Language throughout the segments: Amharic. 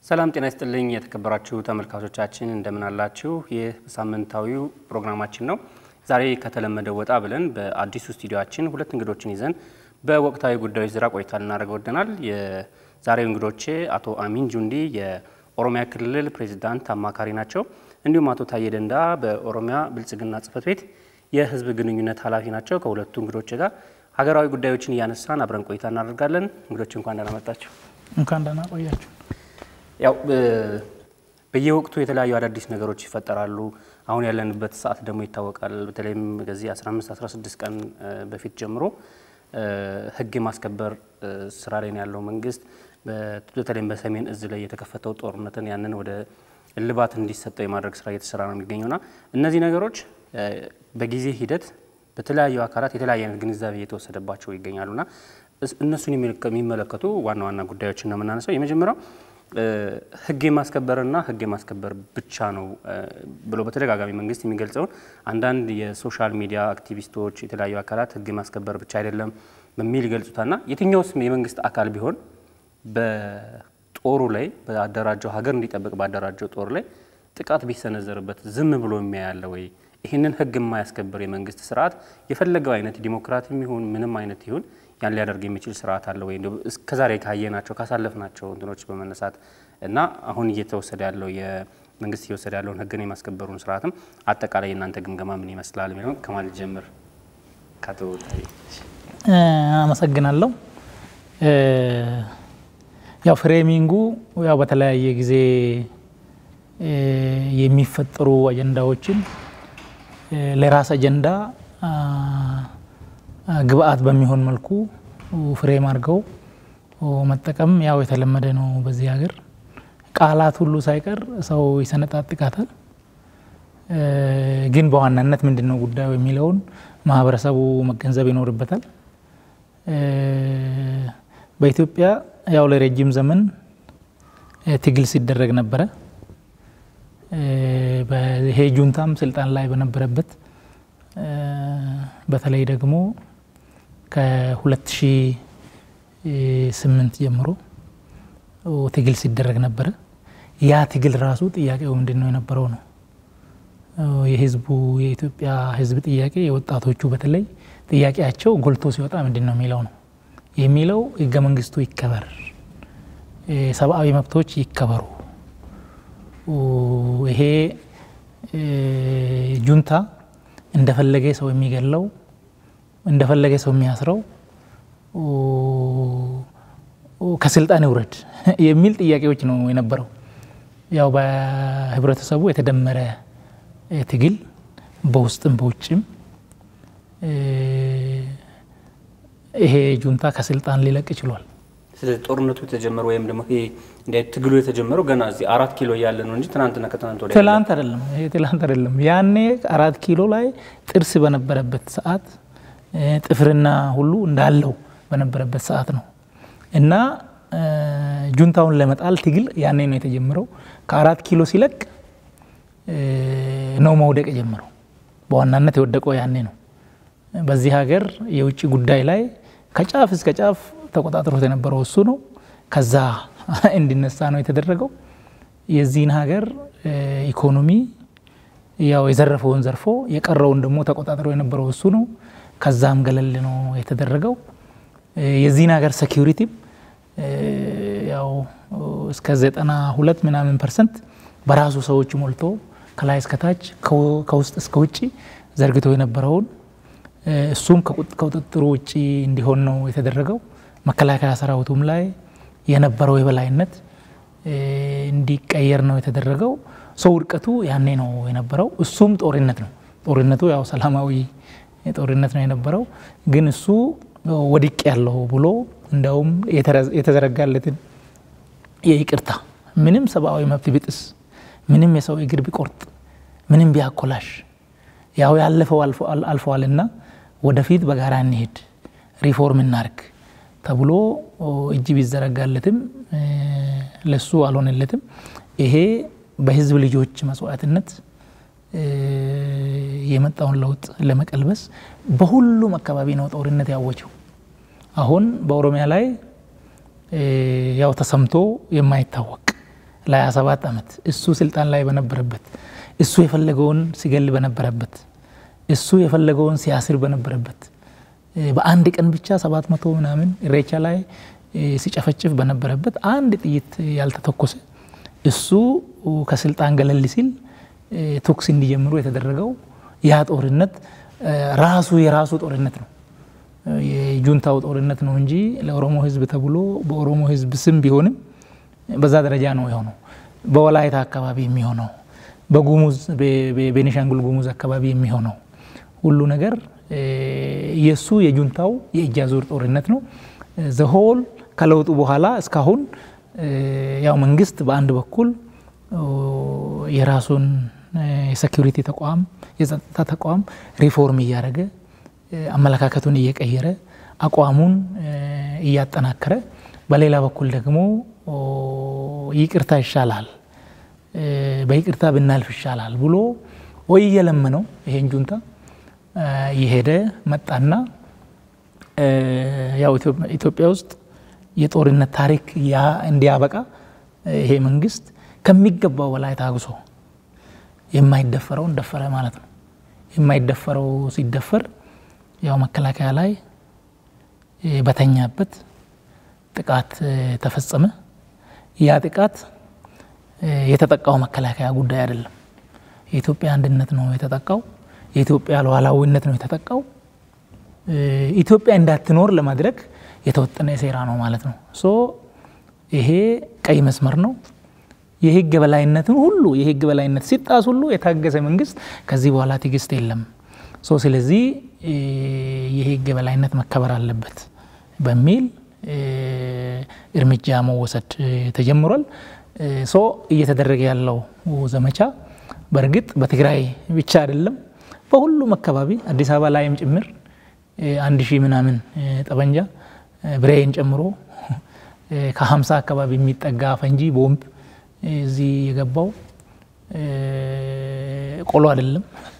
ሰላም ጤና ይስጥልኝ የተከበራችሁ ተመልካቾቻችን እንደምን አላችሁ? ይህ ሳምንታዊው ፕሮግራማችን ነው። ዛሬ ከተለመደው ወጣ ብለን በአዲሱ ስቱዲዮችን ሁለት እንግዶችን ይዘን በወቅታዊ ጉዳዮች ዙሪያ ቆይታ ልናደርግ ወደናል። የዛሬው እንግዶቼ አቶ አሚን ጁንዲ የኦሮሚያ ክልል ፕሬዚዳንት አማካሪ ናቸው። እንዲሁም አቶ ታዬ ደንዳ በኦሮሚያ ብልጽግና ጽሕፈት ቤት የህዝብ ግንኙነት ኃላፊ ናቸው። ከሁለቱ እንግዶች ጋር ሀገራዊ ጉዳዮችን እያነሳን አብረን ቆይታ እናደርጋለን። እንግዶች እንኳን ደህና መጣችሁ። እንኳን ደህና ቆያችሁ። ያው በየወቅቱ የተለያዩ አዳዲስ ነገሮች ይፈጠራሉ። አሁን ያለንበት ሰዓት ደግሞ ይታወቃል። በተለይም ከዚህ 15 16 ቀን በፊት ጀምሮ ህግ የማስከበር ስራ ላይ ነው ያለው መንግስት። በተለይም በሰሜን እዝ ላይ የተከፈተው ጦርነትን ያንን ወደ እልባት እንዲሰጠው የማድረግ ስራ እየተሰራ ነው የሚገኘውና እነዚህ ነገሮች በጊዜ ሂደት በተለያዩ አካላት የተለያየ አይነት ግንዛቤ እየተወሰደባቸው ይገኛሉና እነሱን የሚመለከቱ ዋና ዋና ጉዳዮችን ነው የምናነሳው። የመጀመሪያው ህግ የማስከበርና ህግ የማስከበር ብቻ ነው ብሎ በተደጋጋሚ መንግስት የሚገልጸውን አንዳንድ የሶሻል ሚዲያ አክቲቪስቶች፣ የተለያዩ አካላት ህግ የማስከበር ብቻ አይደለም በሚል ይገልጹታልና የትኛውስ የመንግስት አካል ቢሆን በጦሩ ላይ በአደራጀው ሀገር እንዲጠብቅ ባደራጀው ጦር ላይ ጥቃት ቢሰነዘርበት ዝም ብሎ የሚያያለ ወይ? ይህንን ህግ የማያስከብር የመንግስት ስርዓት የፈለገው አይነት ዲሞክራሲ ይሁን ምንም አይነት ይሁን ያን ሊያደርግ የሚችል ስርዓት አለ ወይ? እስከዛሬ ካየናቸው ካሳለፍናቸው እንትኖች በመነሳት እና አሁን እየተወሰደ ያለው የመንግስት እየወሰደ ያለውን ህግን የማስከበሩን ስርዓትም አጠቃላይ የእናንተ ግምገማ ምን ይመስላል የሚለውን ከማለት ጀምር። ከአቶ ታዬ አመሰግናለሁ። ያው ፍሬሚንጉ ያው በተለያየ ጊዜ የሚፈጠሩ አጀንዳዎችን ለራስ አጀንዳ ግብአት በሚሆን መልኩ ፍሬም አድርገው መጠቀም ያው የተለመደ ነው። በዚህ ሀገር ቃላት ሁሉ ሳይቀር ሰው ይሰነጣጥቃታል። ግን በዋናነት ምንድን ነው ጉዳዩ የሚለውን ማህበረሰቡ መገንዘብ ይኖርበታል። በኢትዮጵያ ያው ለረጅም ዘመን ትግል ሲደረግ ነበረ። ይሄ ጁንታም ስልጣን ላይ በነበረበት በተለይ ደግሞ ከ2008 ጀምሮ ትግል ሲደረግ ነበረ። ያ ትግል ራሱ ጥያቄው ምንድን ነው የነበረው ነው። የህዝቡ የኢትዮጵያ ህዝብ ጥያቄ የወጣቶቹ በተለይ ጥያቄያቸው ጎልቶ ሲወጣ ምንድን ነው የሚለው ነው የሚለው ህገ መንግስቱ ይከበር፣ ሰብአዊ መብቶች ይከበሩ። ይሄ ጁንታ እንደፈለገ ሰው የሚገለው እንደፈለገ ሰው የሚያስረው ከስልጣን ይውረድ የሚል ጥያቄዎች ነው የነበረው። ያው በህብረተሰቡ የተደመረ ትግል በውስጥም በውጭም ይሄ ጁንታ ከስልጣን ሊለቅ ችሏል። ስለዚህ ጦርነቱ የተጀመረው ወይም ደግሞ ይሄ ትግሉ የተጀመረው ገና እዚህ አራት ኪሎ እያለ ነው እንጂ ትናንትና ከትናንት ወዲያ ትላንት አይደለም። ይሄ ትላንት አይደለም። ያኔ አራት ኪሎ ላይ ጥርስ በነበረበት ሰዓት ጥፍርና ሁሉ እንዳለው በነበረበት ሰዓት ነው እና ጁንታውን ለመጣል ትግል ያኔ ነው የተጀመረው። ከአራት ኪሎ ሲለቅ ነው መውደቅ የጀመረው። በዋናነት የወደቀው ያኔ ነው። በዚህ ሀገር የውጭ ጉዳይ ላይ ከጫፍ እስከ ጫፍ ተቆጣጥሮት የነበረው እሱ ነው። ከዛ እንዲነሳ ነው የተደረገው። የዚህን ሀገር ኢኮኖሚ ያው የዘረፈውን ዘርፎ የቀረውን ደግሞ ተቆጣጥሮ የነበረው እሱ ነው። ከዛም ገለል ነው የተደረገው። የዚህን ሀገር ሴኪሪቲም ያው እስከ ዘጠና ሁለት ምናምን ፐርሰንት በራሱ ሰዎች ሞልቶ ከላይ እስከታች ከውስጥ እስከ ውጭ ዘርግቶ የነበረውን እሱም ከቁጥጥሩ ውጭ እንዲሆን ነው የተደረገው። መከላከያ ሰራዊቱም ላይ የነበረው የበላይነት እንዲቀየር ነው የተደረገው። ሰው ውድቀቱ ያኔ ነው የነበረው። እሱም ጦርነት ነው። ጦርነቱ ያው ሰላማዊ ጦርነት ነው የነበረው። ግን እሱ ወድቅ ያለው ብሎ እንዲያውም የተዘረጋለትን የይቅርታ ምንም ሰብአዊ መብት ቢጥስ፣ ምንም የሰው እግር ቢቆርጥ፣ ምንም ቢያኮላሽ ያው ያለፈው አልፈዋልና ወደፊት በጋራ እንሄድ ሪፎርም እናርግ ተብሎ እጅ ቢዘረጋለትም ለሱ አልሆነለትም። ይሄ በህዝብ ልጆች መስዋዕትነት የመጣውን ለውጥ ለመቀልበስ በሁሉም አካባቢ ነው ጦርነት ያወጀው። አሁን በኦሮሚያ ላይ ያው ተሰምቶ የማይታወቅ ለ27 ዓመት እሱ ስልጣን ላይ በነበረበት እሱ የፈለገውን ሲገል በነበረበት እሱ የፈለገውን ሲያስር በነበረበት በአንድ ቀን ብቻ 700 ምናምን ኢሬቻ ላይ ሲጨፈጭፍ በነበረበት አንድ ጥይት ያልተተኮሰ እሱ ከስልጣን ገለል ሲል ተኩስ እንዲጀምሩ የተደረገው ያ ጦርነት ራሱ የራሱ ጦርነት ነው። የጁንታው ጦርነት ነው እንጂ ለኦሮሞ ሕዝብ ተብሎ በኦሮሞ ሕዝብ ስም ቢሆንም በዛ ደረጃ ነው የሆነው። በወላይታ አካባቢ የሚሆነው በጉሙዝ ቤኒሻንጉል ጉሙዝ አካባቢ የሚሆነው ሁሉ ነገር የእሱ የጁንታው የእጅ አዙር ጦርነት ነው። ዘሆል ከለውጡ በኋላ እስካሁን ያው መንግስት በአንድ በኩል የራሱን የሴኪሪቲ ተቋም የጸጥታ ተቋም ሪፎርም እያደረገ አመለካከቱን እየቀየረ አቋሙን እያጠናከረ፣ በሌላ በኩል ደግሞ ይቅርታ ይሻላል፣ በይቅርታ ብናልፍ ይሻላል ብሎ ወይ እየለመነው ይሄን ጁንታ የሄደ መጣና ያው ኢትዮጵያ ውስጥ የጦርነት ታሪክ እንዲያበቃ ይሄ መንግስት ከሚገባው በላይ ታግሶ የማይደፈረውን ደፈረ ማለት ነው። የማይደፈረው ሲደፈር ያው መከላከያ ላይ በተኛበት ጥቃት ተፈጸመ። ያ ጥቃት የተጠቃው መከላከያ ጉዳይ አይደለም። የኢትዮጵያ አንድነት ነው የተጠቃው። የኢትዮጵያ ሉዓላዊነት ነው የተጠቃው። ኢትዮጵያ እንዳትኖር ለማድረግ የተወጠነ ሴራ ነው ማለት ነው። ሶ ይሄ ቀይ መስመር ነው። የህግ በላይነትን ሁሉ የህግ በላይነት ሲጣስ ሁሉ የታገሰ መንግስት ከዚህ በኋላ ትዕግስት የለም። ሶ ስለዚህ የህግ በላይነት መከበር አለበት በሚል እርምጃ መወሰድ ተጀምሯል። ሶ እየተደረገ ያለው ዘመቻ በእርግጥ በትግራይ ብቻ አይደለም፣ በሁሉም አካባቢ አዲስ አበባ ላይም ጭምር አንድ ሺህ ምናምን ጠበንጃ ብሬን ጨምሮ ከሀምሳ አካባቢ የሚጠጋ ፈንጂ ቦምብ እዚህ የገባው ቆሎ አይደለም።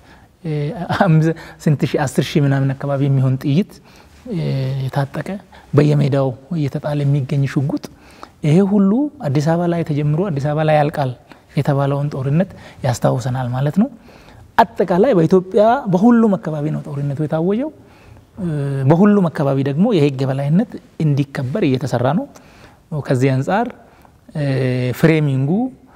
ስንት ሺህ አስር ሺህ ምናምን አካባቢ የሚሆን ጥይት የታጠቀ በየሜዳው እየተጣለ የሚገኝ ሽጉጥ፣ ይሄ ሁሉ አዲስ አበባ ላይ ተጀምሮ አዲስ አበባ ላይ ያልቃል የተባለውን ጦርነት ያስታውሰናል ማለት ነው። አጠቃላይ በኢትዮጵያ በሁሉም አካባቢ ነው ጦርነቱ የታወጀው። በሁሉም አካባቢ ደግሞ የህግ የበላይነት እንዲከበር እየተሰራ ነው። ከዚህ አንጻር ፍሬሚንጉ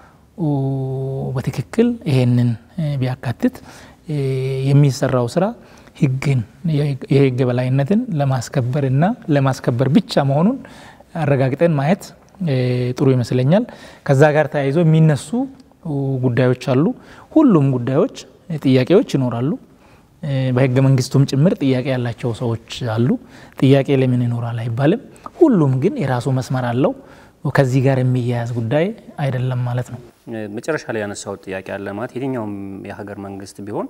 በትክክል ይሄንን ቢያካትት የሚሰራው ስራ ህግን የህግ የበላይነትን ለማስከበር እና ለማስከበር ብቻ መሆኑን አረጋግጠን ማየት ጥሩ ይመስለኛል። ከዛ ጋር ተያይዞ የሚነሱ ጉዳዮች አሉ። ሁሉም ጉዳዮች ጥያቄዎች ይኖራሉ። በህገ መንግስቱም ጭምር ጥያቄ ያላቸው ሰዎች አሉ። ጥያቄ ለምን ይኖራል አይባልም። ሁሉም ግን የራሱ መስመር አለው። ከዚህ ጋር የሚያያዝ ጉዳይ አይደለም ማለት ነው። መጨረሻ ላይ ያነሳው ጥያቄ አለ ማለት የትኛውም የሀገር መንግስት ቢሆን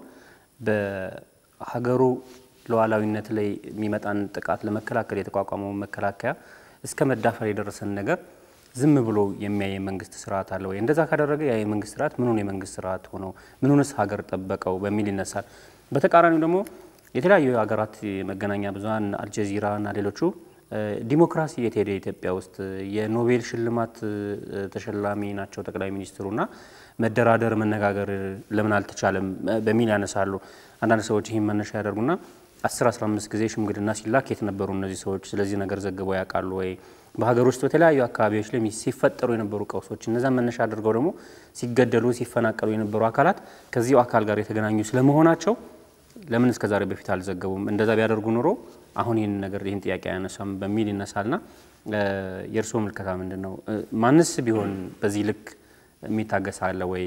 በሀገሩ ሉዓላዊነት ላይ የሚመጣን ጥቃት ለመከላከል የተቋቋመው መከላከያ እስከ መዳፈር የደረሰን ነገር ዝም ብሎ የሚያይ የመንግስት ስርዓት አለ ወይ? እንደዛ ካደረገ ያ የመንግስት ስርዓት ምኑን የመንግስት ስርዓት ሆነው ምኑንስ ሀገር ጠበቀው በሚል ይነሳል። በተቃራኒው ደግሞ የተለያዩ ሀገራት የመገናኛ ብዙኃን አልጀዚራ እና ሌሎቹ ዲሞክራሲ የት ሄደ ኢትዮጵያ ውስጥ የኖቤል ሽልማት ተሸላሚ ናቸው ጠቅላይ ሚኒስትሩና መደራደር መነጋገር ለምን አልተቻለም በሚል ያነሳሉ። አንዳንድ ሰዎች ይህን መነሻ ያደርጉና አስር አስራ አምስት ጊዜ ሽምግልና ሲላክ የት ነበሩ እነዚህ ሰዎች? ስለዚህ ነገር ዘግበው ያውቃሉ ወይ? በሀገር ውስጥ በተለያዩ አካባቢዎች ላይ ሲፈጠሩ የነበሩ ቀውሶች እነዛን መነሻ አድርገው ደግሞ ሲገደሉ ሲፈናቀሉ የነበሩ አካላት ከዚሁ አካል ጋር የተገናኙ ስለመሆናቸው ለምን እስከ ዛሬ በፊት አልዘገቡም? እንደዛ ቢያደርጉ ኑሮ አሁን ይህን ነገር ይህን ጥያቄ አያነሳም በሚል ይነሳልና የእርስዎ ምልከታ ምንድን ነው? ማንስ ቢሆን በዚህ ልክ የሚታገስ አለ ወይ?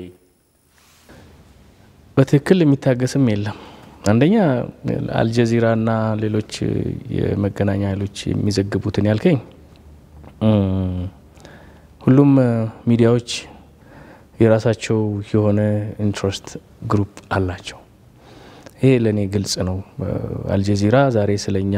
በትክክል የሚታገስም የለም። አንደኛ አልጀዚራና ሌሎች የመገናኛ ኃይሎች የሚዘግቡትን ያልከኝ ሁሉም ሚዲያዎች የራሳቸው የሆነ ኢንትረስት ግሩፕ አላቸው። ይሄ ለእኔ ግልጽ ነው። አልጀዚራ ዛሬ ስለኛ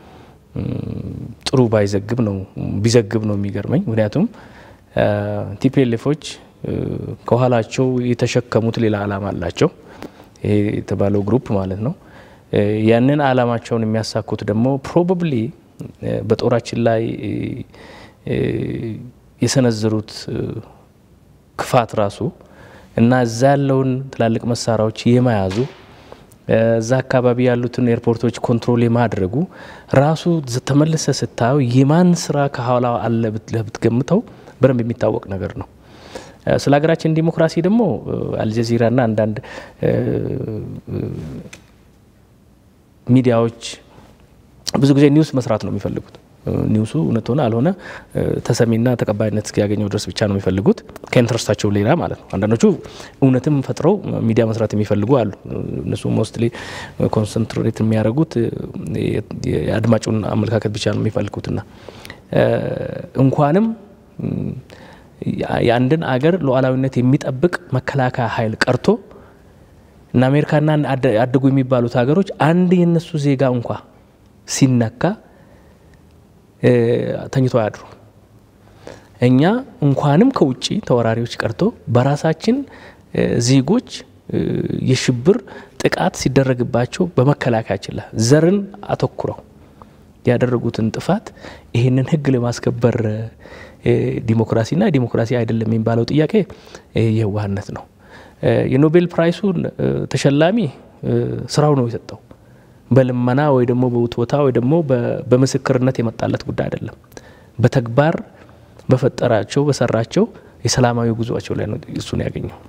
ጥሩ ባይዘግብ ነው ቢዘግብ ነው የሚገርመኝ። ምክንያቱም ቲፒኤልኤፎች ከኋላቸው የተሸከሙት ሌላ ዓላማ አላቸው። ይሄ የተባለው ግሩፕ ማለት ነው። ያንን ዓላማቸውን የሚያሳኩት ደግሞ ፕሮባብሊ በጦራችን ላይ የሰነዘሩት ክፋት ራሱ እና እዛ ያለውን ትላልቅ መሳሪያዎች የመያዙ እዛ አካባቢ ያሉትን ኤርፖርቶች ኮንትሮል የማድረጉ ራሱ ተመልሰ ስታየው የማን ስራ ከኋላ አለ ብትገምተው በደንብ የሚታወቅ ነገር ነው። ስለ ሀገራችን ዲሞክራሲ ደግሞ አልጀዚራና አንዳንድ ሚዲያዎች ብዙ ጊዜ ኒውስ መስራት ነው የሚፈልጉት። ኒውሱ እውነት ሆነ አልሆነ ተሰሚና ተቀባይነት እስኪያገኘው ድረስ ብቻ ነው የሚፈልጉት ከኢንትረስታቸው ሌላ ማለት ነው። አንዳንዶቹ እውነትም ፈጥረው ሚዲያ መስራት የሚፈልጉ አሉ። እነሱ ሞስትሊ ኮንሰንትሬት የሚያደርጉት የአድማጩን አመለካከት ብቻ ነው የሚፈልጉትና እንኳንም የአንድን አገር ሉዓላዊነት የሚጠብቅ መከላከያ ኃይል ቀርቶ እና አሜሪካና አደጉ የሚባሉት ሀገሮች አንድ የነሱ ዜጋ እንኳ ሲነካ ተኝቶ አያድሩ። እኛ እንኳንም ከውጭ ተወራሪዎች ቀርቶ በራሳችን ዜጎች የሽብር ጥቃት ሲደረግባቸው በመከላከያችን ላይ ዘርን አተኩረው ያደረጉትን ጥፋት ይህንን ሕግ ለማስከበር ዲሞክራሲና ዲሞክራሲ አይደለም የሚባለው ጥያቄ የዋህነት ነው። የኖቤል ፕራይሱን ተሸላሚ ስራው ነው የሰጠው። በልመና ወይ ደግሞ በውትወታ ወይ ደግሞ በምስክርነት የመጣለት ጉዳይ አይደለም። በተግባር በፈጠራቸው በሰራቸው የሰላማዊ ጉዞቸው ላይ ነው እሱን ያገኘው።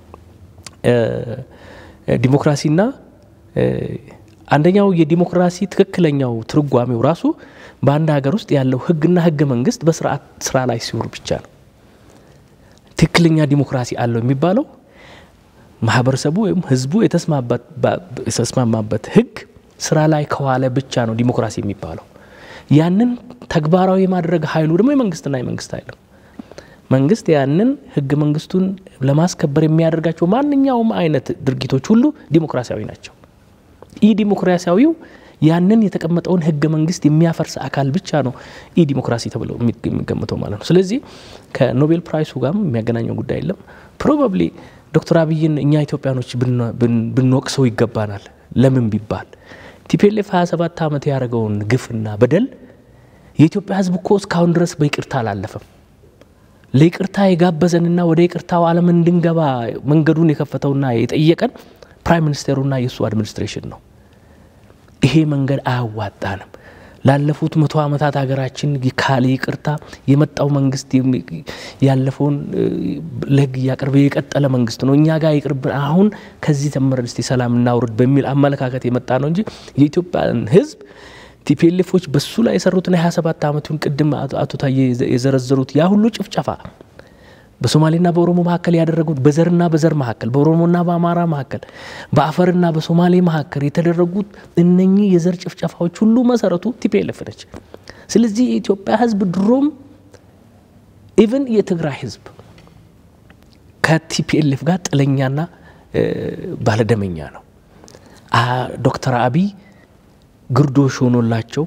ዲሞክራሲና አንደኛው የዲሞክራሲ ትክክለኛው ትርጓሜው ራሱ በአንድ ሀገር ውስጥ ያለው ህግና ህገ መንግስት በስርዓት ስራ ላይ ሲውር ብቻ ነው። ትክክለኛ ዲሞክራሲ አለው የሚባለው ማህበረሰቡ ወይም ህዝቡ የተስማማበት ህግ ስራ ላይ ከዋለ ብቻ ነው ዲሞክራሲ የሚባለው። ያንን ተግባራዊ የማድረግ ኃይሉ ደግሞ የመንግስትና የመንግስት ኃይል ነው። መንግስት ያንን ህገ መንግስቱን ለማስከበር የሚያደርጋቸው ማንኛውም አይነት ድርጊቶች ሁሉ ዲሞክራሲያዊ ናቸው። ኢ ዲሞክራሲያዊው ያንን የተቀመጠውን ህገ መንግስት የሚያፈርስ አካል ብቻ ነው ኢ ዲሞክራሲ ተብለው የሚገምተው ማለት ነው። ስለዚህ ከኖቤል ፕራይሱ ጋርም የሚያገናኘው ጉዳይ የለም። ፕሮባብሊ ዶክተር አብይን እኛ ኢትዮጵያኖች ብንወቅሰው ይገባናል። ለምን ቢባል ቲፒኤልኤፍ 27 ዓመት ያደረገውን ግፍና በደል የኢትዮጵያ ህዝብ እኮ እስካሁን ድረስ በይቅርታ አላለፈም። ለይቅርታ የጋበዘንና ወደ ይቅርታው ዓለም እንድንገባ መንገዱን የከፈተውና የጠየቀን ፕራይም ሚኒስቴሩና የእሱ አድሚኒስትሬሽን ነው። ይሄ መንገድ አያዋጣንም። ላለፉት መቶ ዓመታት ሀገራችን ካለ ይቅርታ የመጣው መንግስት ያለፈውን ለህግ እያቀረበ የቀጠለ መንግስት ነው። እኛ ጋር ይቅርብን፣ አሁን ከዚህ ተምረን እስቲ ሰላም እናውርድ በሚል አመለካከት የመጣ ነው እንጂ የኢትዮጵያን ህዝብ ቲፒኤልኤፎች በሱ ላይ የሰሩትን የ27 ዓመቱን ቅድም አቶ ታዬ የዘረዘሩት ያ ሁሉ ጭፍጨፋ በሶማሌና በኦሮሞ መካከል ያደረጉት በዘርና በዘር መካከል በኦሮሞና በአማራ መካከል በአፈርና በሶማሌ መካከል የተደረጉት እነኚህ የዘር ጭፍጨፋዎች ሁሉ መሰረቱ ቲፒኤልኤፍ ነች። ስለዚህ የኢትዮጵያ ህዝብ ድሮም ኢቨን የትግራይ ህዝብ ከቲፒኤልኤፍ ጋር ጥለኛና ባለደመኛ ነው። ዶክተር አብይ ግርዶሽ ሆኖላቸው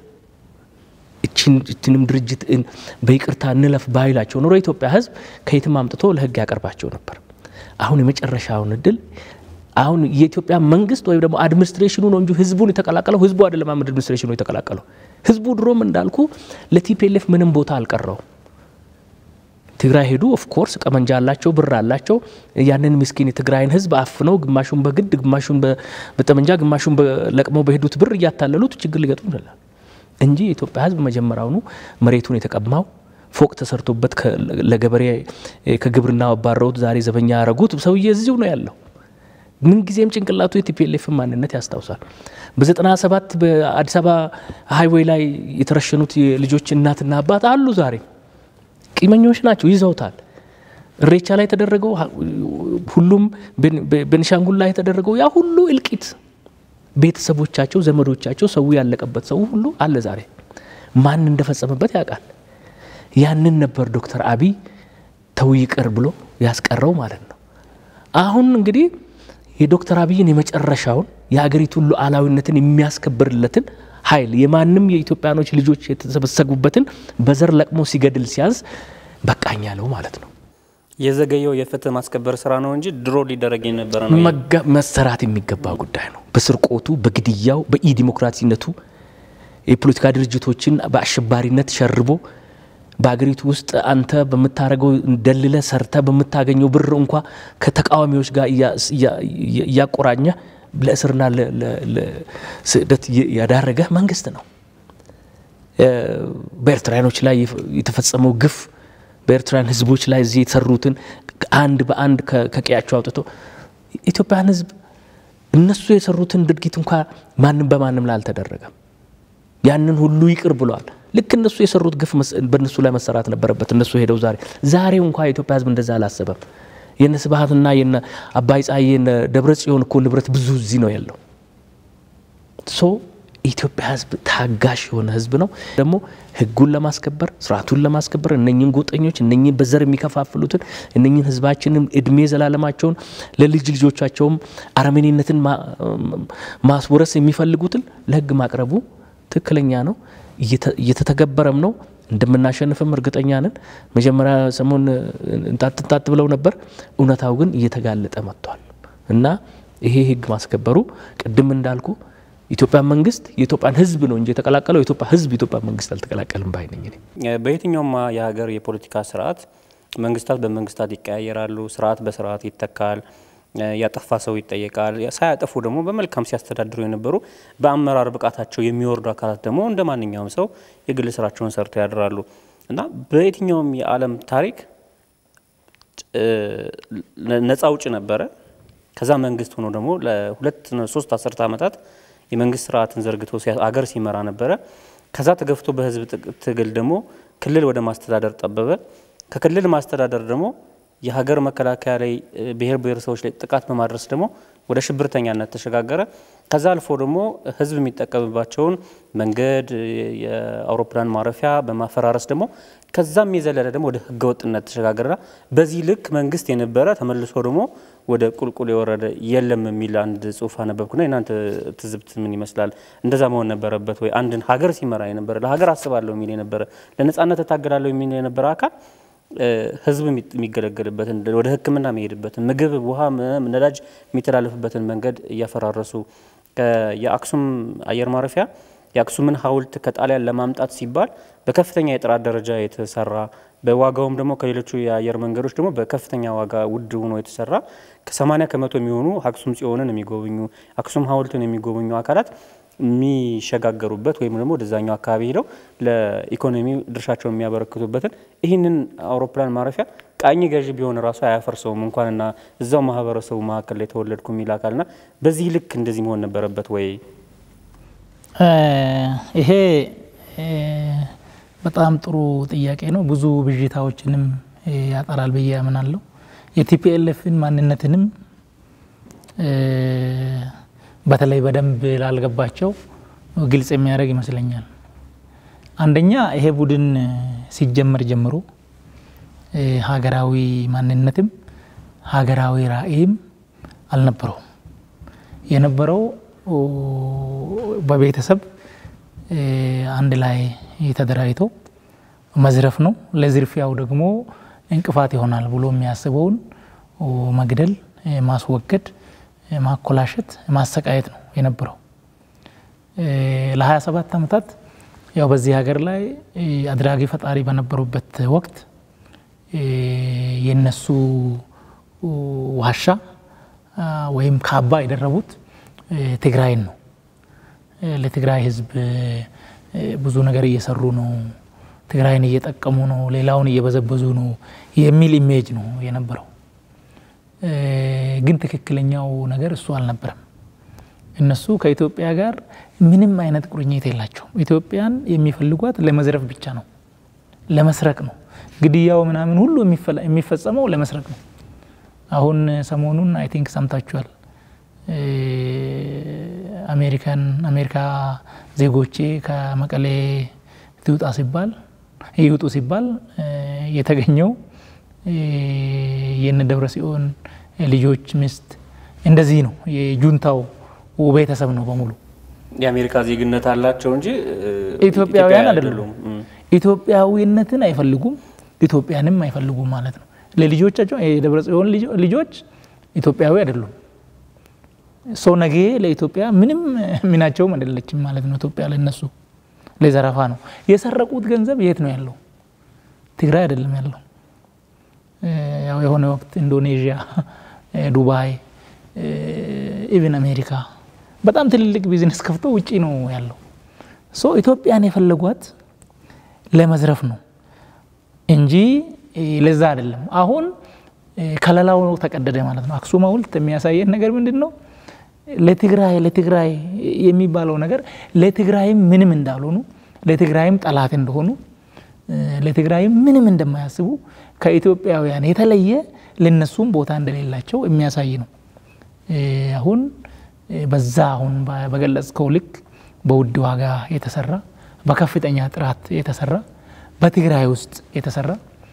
እችንም ድርጅት በይቅርታ እንለፍ ባይላቸው ኖሮ የኢትዮጵያ ህዝብ ከየትም አምጥቶ ለህግ ያቀርባቸው ነበር። አሁን የመጨረሻውን እድል አሁን የኢትዮጵያ መንግስት ወይም ደግሞ አድሚኒስትሬሽኑ ነው እንጂ ህዝቡን የተቀላቀለው ህዝቡ አይደለም። አድሚኒስትሬሽኑ የተቀላቀለው ህዝቡ ድሮም እንዳልኩ ለቲፒኤልኤፍ ምንም ቦታ አልቀረው። ትግራይ ሄዱ። ኦፍኮርስ ቀመንጃ አላቸው፣ ብር አላቸው። ያንን ምስኪን የትግራይን ህዝብ አፍነው ግማሹን በግድ ግማሹን በጠመንጃ ግማሹን ለቅመው በሄዱት ብር እያታለሉት ችግር ሊገጥሙ ይችላል እንጂ የኢትዮጵያ ህዝብ መጀመሪያውኑ መሬቱን የተቀማው ፎቅ ተሰርቶበት ለገበሬ ከግብርና አባረውት ዛሬ ዘበኛ ያረጉት ሰውዬ እዚሁ ነው ያለው። ምንጊዜም ጭንቅላቱ የቲፒኤልኤፍ ማንነት ያስታውሳል። በዘጠና ሰባት በአዲስ አበባ ሀይዌይ ላይ የተረሸኑት ልጆች እናትና አባት አሉ ዛሬ ቂመኞች ናቸው፣ ይዘውታል። እሬቻ ላይ የተደረገው ሁሉም ቤንሻንጉል ላይ የተደረገው ያ ሁሉ እልቂት ቤተሰቦቻቸው፣ ዘመዶቻቸው፣ ሰው ያለቀበት ሰው ሁሉ አለ ዛሬ። ማን እንደፈጸመበት ያውቃል። ያንን ነበር ዶክተር አብይ ተው ይቅር ብሎ ያስቀረው ማለት ነው። አሁን እንግዲህ የዶክተር አብይን የመጨረሻውን የሀገሪቱን ሉዓላዊነትን የሚያስከብርለትን ኃይል የማንም የኢትዮጵያኖች ልጆች የተሰበሰቡበትን በዘር ለቅሞ ሲገድል ሲያዝ በቃኝ ያለው ማለት ነው። የዘገየው የፍትህ ማስከበር ስራ ነው እንጂ ድሮ ሊደረግ የነበረ ነው። መሰራት የሚገባ ጉዳይ ነው። በስርቆቱ፣ በግድያው፣ በኢ ዲሞክራሲነቱ የፖለቲካ ድርጅቶችን በአሸባሪነት ሸርቦ በሀገሪቱ ውስጥ አንተ በምታደርገው ደልለ ሰርተ በምታገኘው ብር እንኳ ከተቃዋሚዎች ጋር እያቆራኘ ለእስርና ለስደት ያዳረገ መንግስት ነው። በኤርትራኖች ላይ የተፈጸመው ግፍ በኤርትራን ህዝቦች ላይ እዚህ የተሰሩትን አንድ በአንድ ከቀያቸው አውጥቶ ኢትዮጵያን ህዝብ እነሱ የሰሩትን ድርጊት እንኳ ማንም በማንም ላይ አልተደረገም። ያንን ሁሉ ይቅር ብሏል። ልክ እነሱ የሰሩት ግፍ በእነሱ ላይ መሰራት ነበረበት። እነሱ ሄደው ዛሬ ዛሬው እንኳ የኢትዮጵያ ህዝብ እንደዛ አላሰበም። የነ ስብሀትና የነ አባይ ፀሐዬ የነ ደብረ ጽዮን እኮ ንብረት ብዙ እዚህ ነው ያለው። ሶ የኢትዮጵያ ህዝብ ታጋሽ የሆነ ህዝብ ነው። ደግሞ ህጉን ለማስከበር ስርዓቱን ለማስከበር እነኝን ጎጠኞች እነኝን በዘር የሚከፋፍሉትን እነኝን ህዝባችንን እድሜ ዘላለማቸውን ለልጅ ልጆቻቸውም አረመኔነትን ማስወረስ የሚፈልጉትን ለህግ ማቅረቡ ትክክለኛ ነው። እየተተገበረም ነው። እንደምናሸንፍም እርግጠኛ ነን። መጀመሪያ ሰሞን እንጣጥንጣጥ ብለው ነበር። እውነታው ግን እየተጋለጠ መጥቷል እና ይሄ ህግ ማስከበሩ ቅድም እንዳልኩ ኢትዮጵያ መንግስት የኢትዮጵያን ህዝብ ነው እንጂ የተቀላቀለው የኢትዮጵያ ህዝብ የኢትዮጵያ መንግስት አልተቀላቀልም ባይ ነኝ። በየትኛውም የሀገር የፖለቲካ ስርዓት መንግስታት በመንግስታት ይቀያየራሉ። ስርዓት በስርዓት ይተካል። ያጠፋ ሰው ይጠየቃል። ሳያጠፉ ደግሞ በመልካም ሲያስተዳድሩ የነበሩ በአመራር ብቃታቸው የሚወርዱ አካላት ደግሞ እንደ ማንኛውም ሰው የግል ስራቸውን ሰርተው ያድራሉ እና በየትኛውም የዓለም ታሪክ ነጻ አውጭ ነበረ። ከዛ መንግስት ሆኖ ደግሞ ለሁለት ሶስት አስርተ ዓመታት የመንግስት ስርዓትን ዘርግቶ አገር ሲመራ ነበረ። ከዛ ተገፍቶ በህዝብ ትግል ደግሞ ክልል ወደ ማስተዳደር ጠበበ። ከክልል ማስተዳደር ደግሞ የሀገር መከላከያ ላይ ብሔር ብሔረሰቦች ላይ ጥቃት በማድረስ ደግሞ ወደ ሽብርተኛነት ተሸጋገረ። ከዛ አልፎ ደግሞ ህዝብ የሚጠቀምባቸውን መንገድ፣ የአውሮፕላን ማረፊያ በማፈራረስ ደግሞ ከዛም የዘለለ ደግሞ ወደ ህገወጥነት ተሸጋገረና በዚህ ልክ መንግስት የነበረ ተመልሶ ደግሞ ወደ ቁልቁል የወረደ የለም የሚል አንድ ጽሁፍ አነበብኩና የናንተ ትዝብት ምን ይመስላል? እንደዛ መሆን ነበረበት ወይ? አንድን ሀገር ሲመራ የነበረ ለሀገር አስባለሁ የሚል የነበረ ለነጻነት እታገላለሁ የሚል የነበረ አካል ህዝብ የሚገለገልበትን ወደ ሕክምና የሚሄድበትን ምግብ፣ ውሃ፣ ነዳጅ የሚተላለፍበትን መንገድ እያፈራረሱ የአክሱም አየር ማረፊያ የአክሱምን ሐውልት ከጣሊያን ለማምጣት ሲባል በከፍተኛ የጥራት ደረጃ የተሰራ በዋጋውም ደግሞ ከሌሎቹ የአየር መንገዶች ደግሞ በከፍተኛ ዋጋ ውድ ሆኖ የተሰራ ከ80 ከመቶ የሚሆኑ አክሱም ጽዮንን የሚጎበኙ አክሱም ሐውልትን የሚጎበኙ አካላት የሚሸጋገሩበት ወይም ደግሞ ወደዛኛው አካባቢ ሄደው ለኢኮኖሚ ድርሻቸውን የሚያበረክቱበትን ይህንን አውሮፕላን ማረፊያ ቃኝ ገዢ ቢሆን ራሱ አያፈርሰውም እንኳንና እዛው ማህበረሰቡ መካከል ላይ ተወለድኩ የሚል አካልና በዚህ ልክ እንደዚህ መሆን ነበረበት ወይ? ይሄ በጣም ጥሩ ጥያቄ ነው። ብዙ ብዥታዎችንም ያጠራል ብዬ ያምናለሁ። የቲፒኤልኤፍን ማንነትንም በተለይ በደንብ ላልገባቸው ግልጽ የሚያደርግ ይመስለኛል። አንደኛ ይሄ ቡድን ሲጀመር ጀምሮ ሀገራዊ ማንነትም ሀገራዊ ራዕይም አልነበረውም። የነበረው በቤተሰብ አንድ ላይ ተደራጅቶ መዝረፍ ነው። ለዝርፊያው ደግሞ እንቅፋት ይሆናል ብሎ የሚያስበውን መግደል፣ ማስወገድ፣ ማኮላሸት፣ ማሰቃየት ነው የነበረው። ለ27 ዓመታት ያው በዚህ ሀገር ላይ አድራጊ ፈጣሪ በነበሩበት ወቅት የነሱ ዋሻ ወይም ካባ የደረቡት ትግራይን ነው። ለትግራይ ሕዝብ ብዙ ነገር እየሰሩ ነው፣ ትግራይን እየጠቀሙ ነው፣ ሌላውን እየበዘበዙ ነው የሚል ኢሜጅ ነው የነበረው። ግን ትክክለኛው ነገር እሱ አልነበረም። እነሱ ከኢትዮጵያ ጋር ምንም አይነት ቁርኝት የላቸውም። ኢትዮጵያን የሚፈልጓት ለመዝረፍ ብቻ ነው፣ ለመስረቅ ነው። ግድያው ምናምን ሁሉ የሚፈጸመው ለመስረቅ ነው። አሁን ሰሞኑን አይ ቲንክ ሰምታችኋል። አሜሪካን አሜሪካ ዜጎቼ ከመቀሌ ትውጣ ሲባል ይውጡ ሲባል የተገኘው የነ ደብረ ጽዮን ልጆች ሚስት እንደዚህ ነው። የጁንታው ቤተሰብ ነው በሙሉ የአሜሪካ ዜግነት አላቸው እንጂ ኢትዮጵያውያን አይደሉም። ኢትዮጵያዊነትን አይፈልጉም፣ ኢትዮጵያንም አይፈልጉም ማለት ነው። ለልጆቻቸው የደብረ ጽዮን ልጆች ኢትዮጵያዊ አይደሉም። ሰው ነገ ለኢትዮጵያ ምንም ሚናቸውም አይደለችም ማለት ነው። ኢትዮጵያ ለነሱ ለዘረፋ ነው። የሰረቁት ገንዘብ የት ነው ያለው? ትግራይ አይደለም ያለው። ያው የሆነ ወቅት ኢንዶኔዥያ፣ ዱባይ፣ ኢቭን አሜሪካ በጣም ትልልቅ ቢዝነስ ከፍቶ ውጪ ነው ያለው። ሶ ኢትዮጵያን የፈለጓት ለመዝረፍ ነው እንጂ ለዛ አይደለም። አሁን ከለላው ተቀደደ ማለት ነው። አክሱም ሐውልት የሚያሳየን ነገር ምንድን ነው? ለትግራይ ለትግራይ የሚባለው ነገር ለትግራይም ምንም እንዳልሆኑ ለትግራይም ጠላት እንደሆኑ ለትግራይም ምንም እንደማያስቡ ከኢትዮጵያውያን የተለየ ለነሱም ቦታ እንደሌላቸው የሚያሳይ ነው። አሁን በዛ አሁን በገለጽከው ልክ በውድ ዋጋ የተሰራ በከፍተኛ ጥራት የተሰራ በትግራይ ውስጥ የተሰራ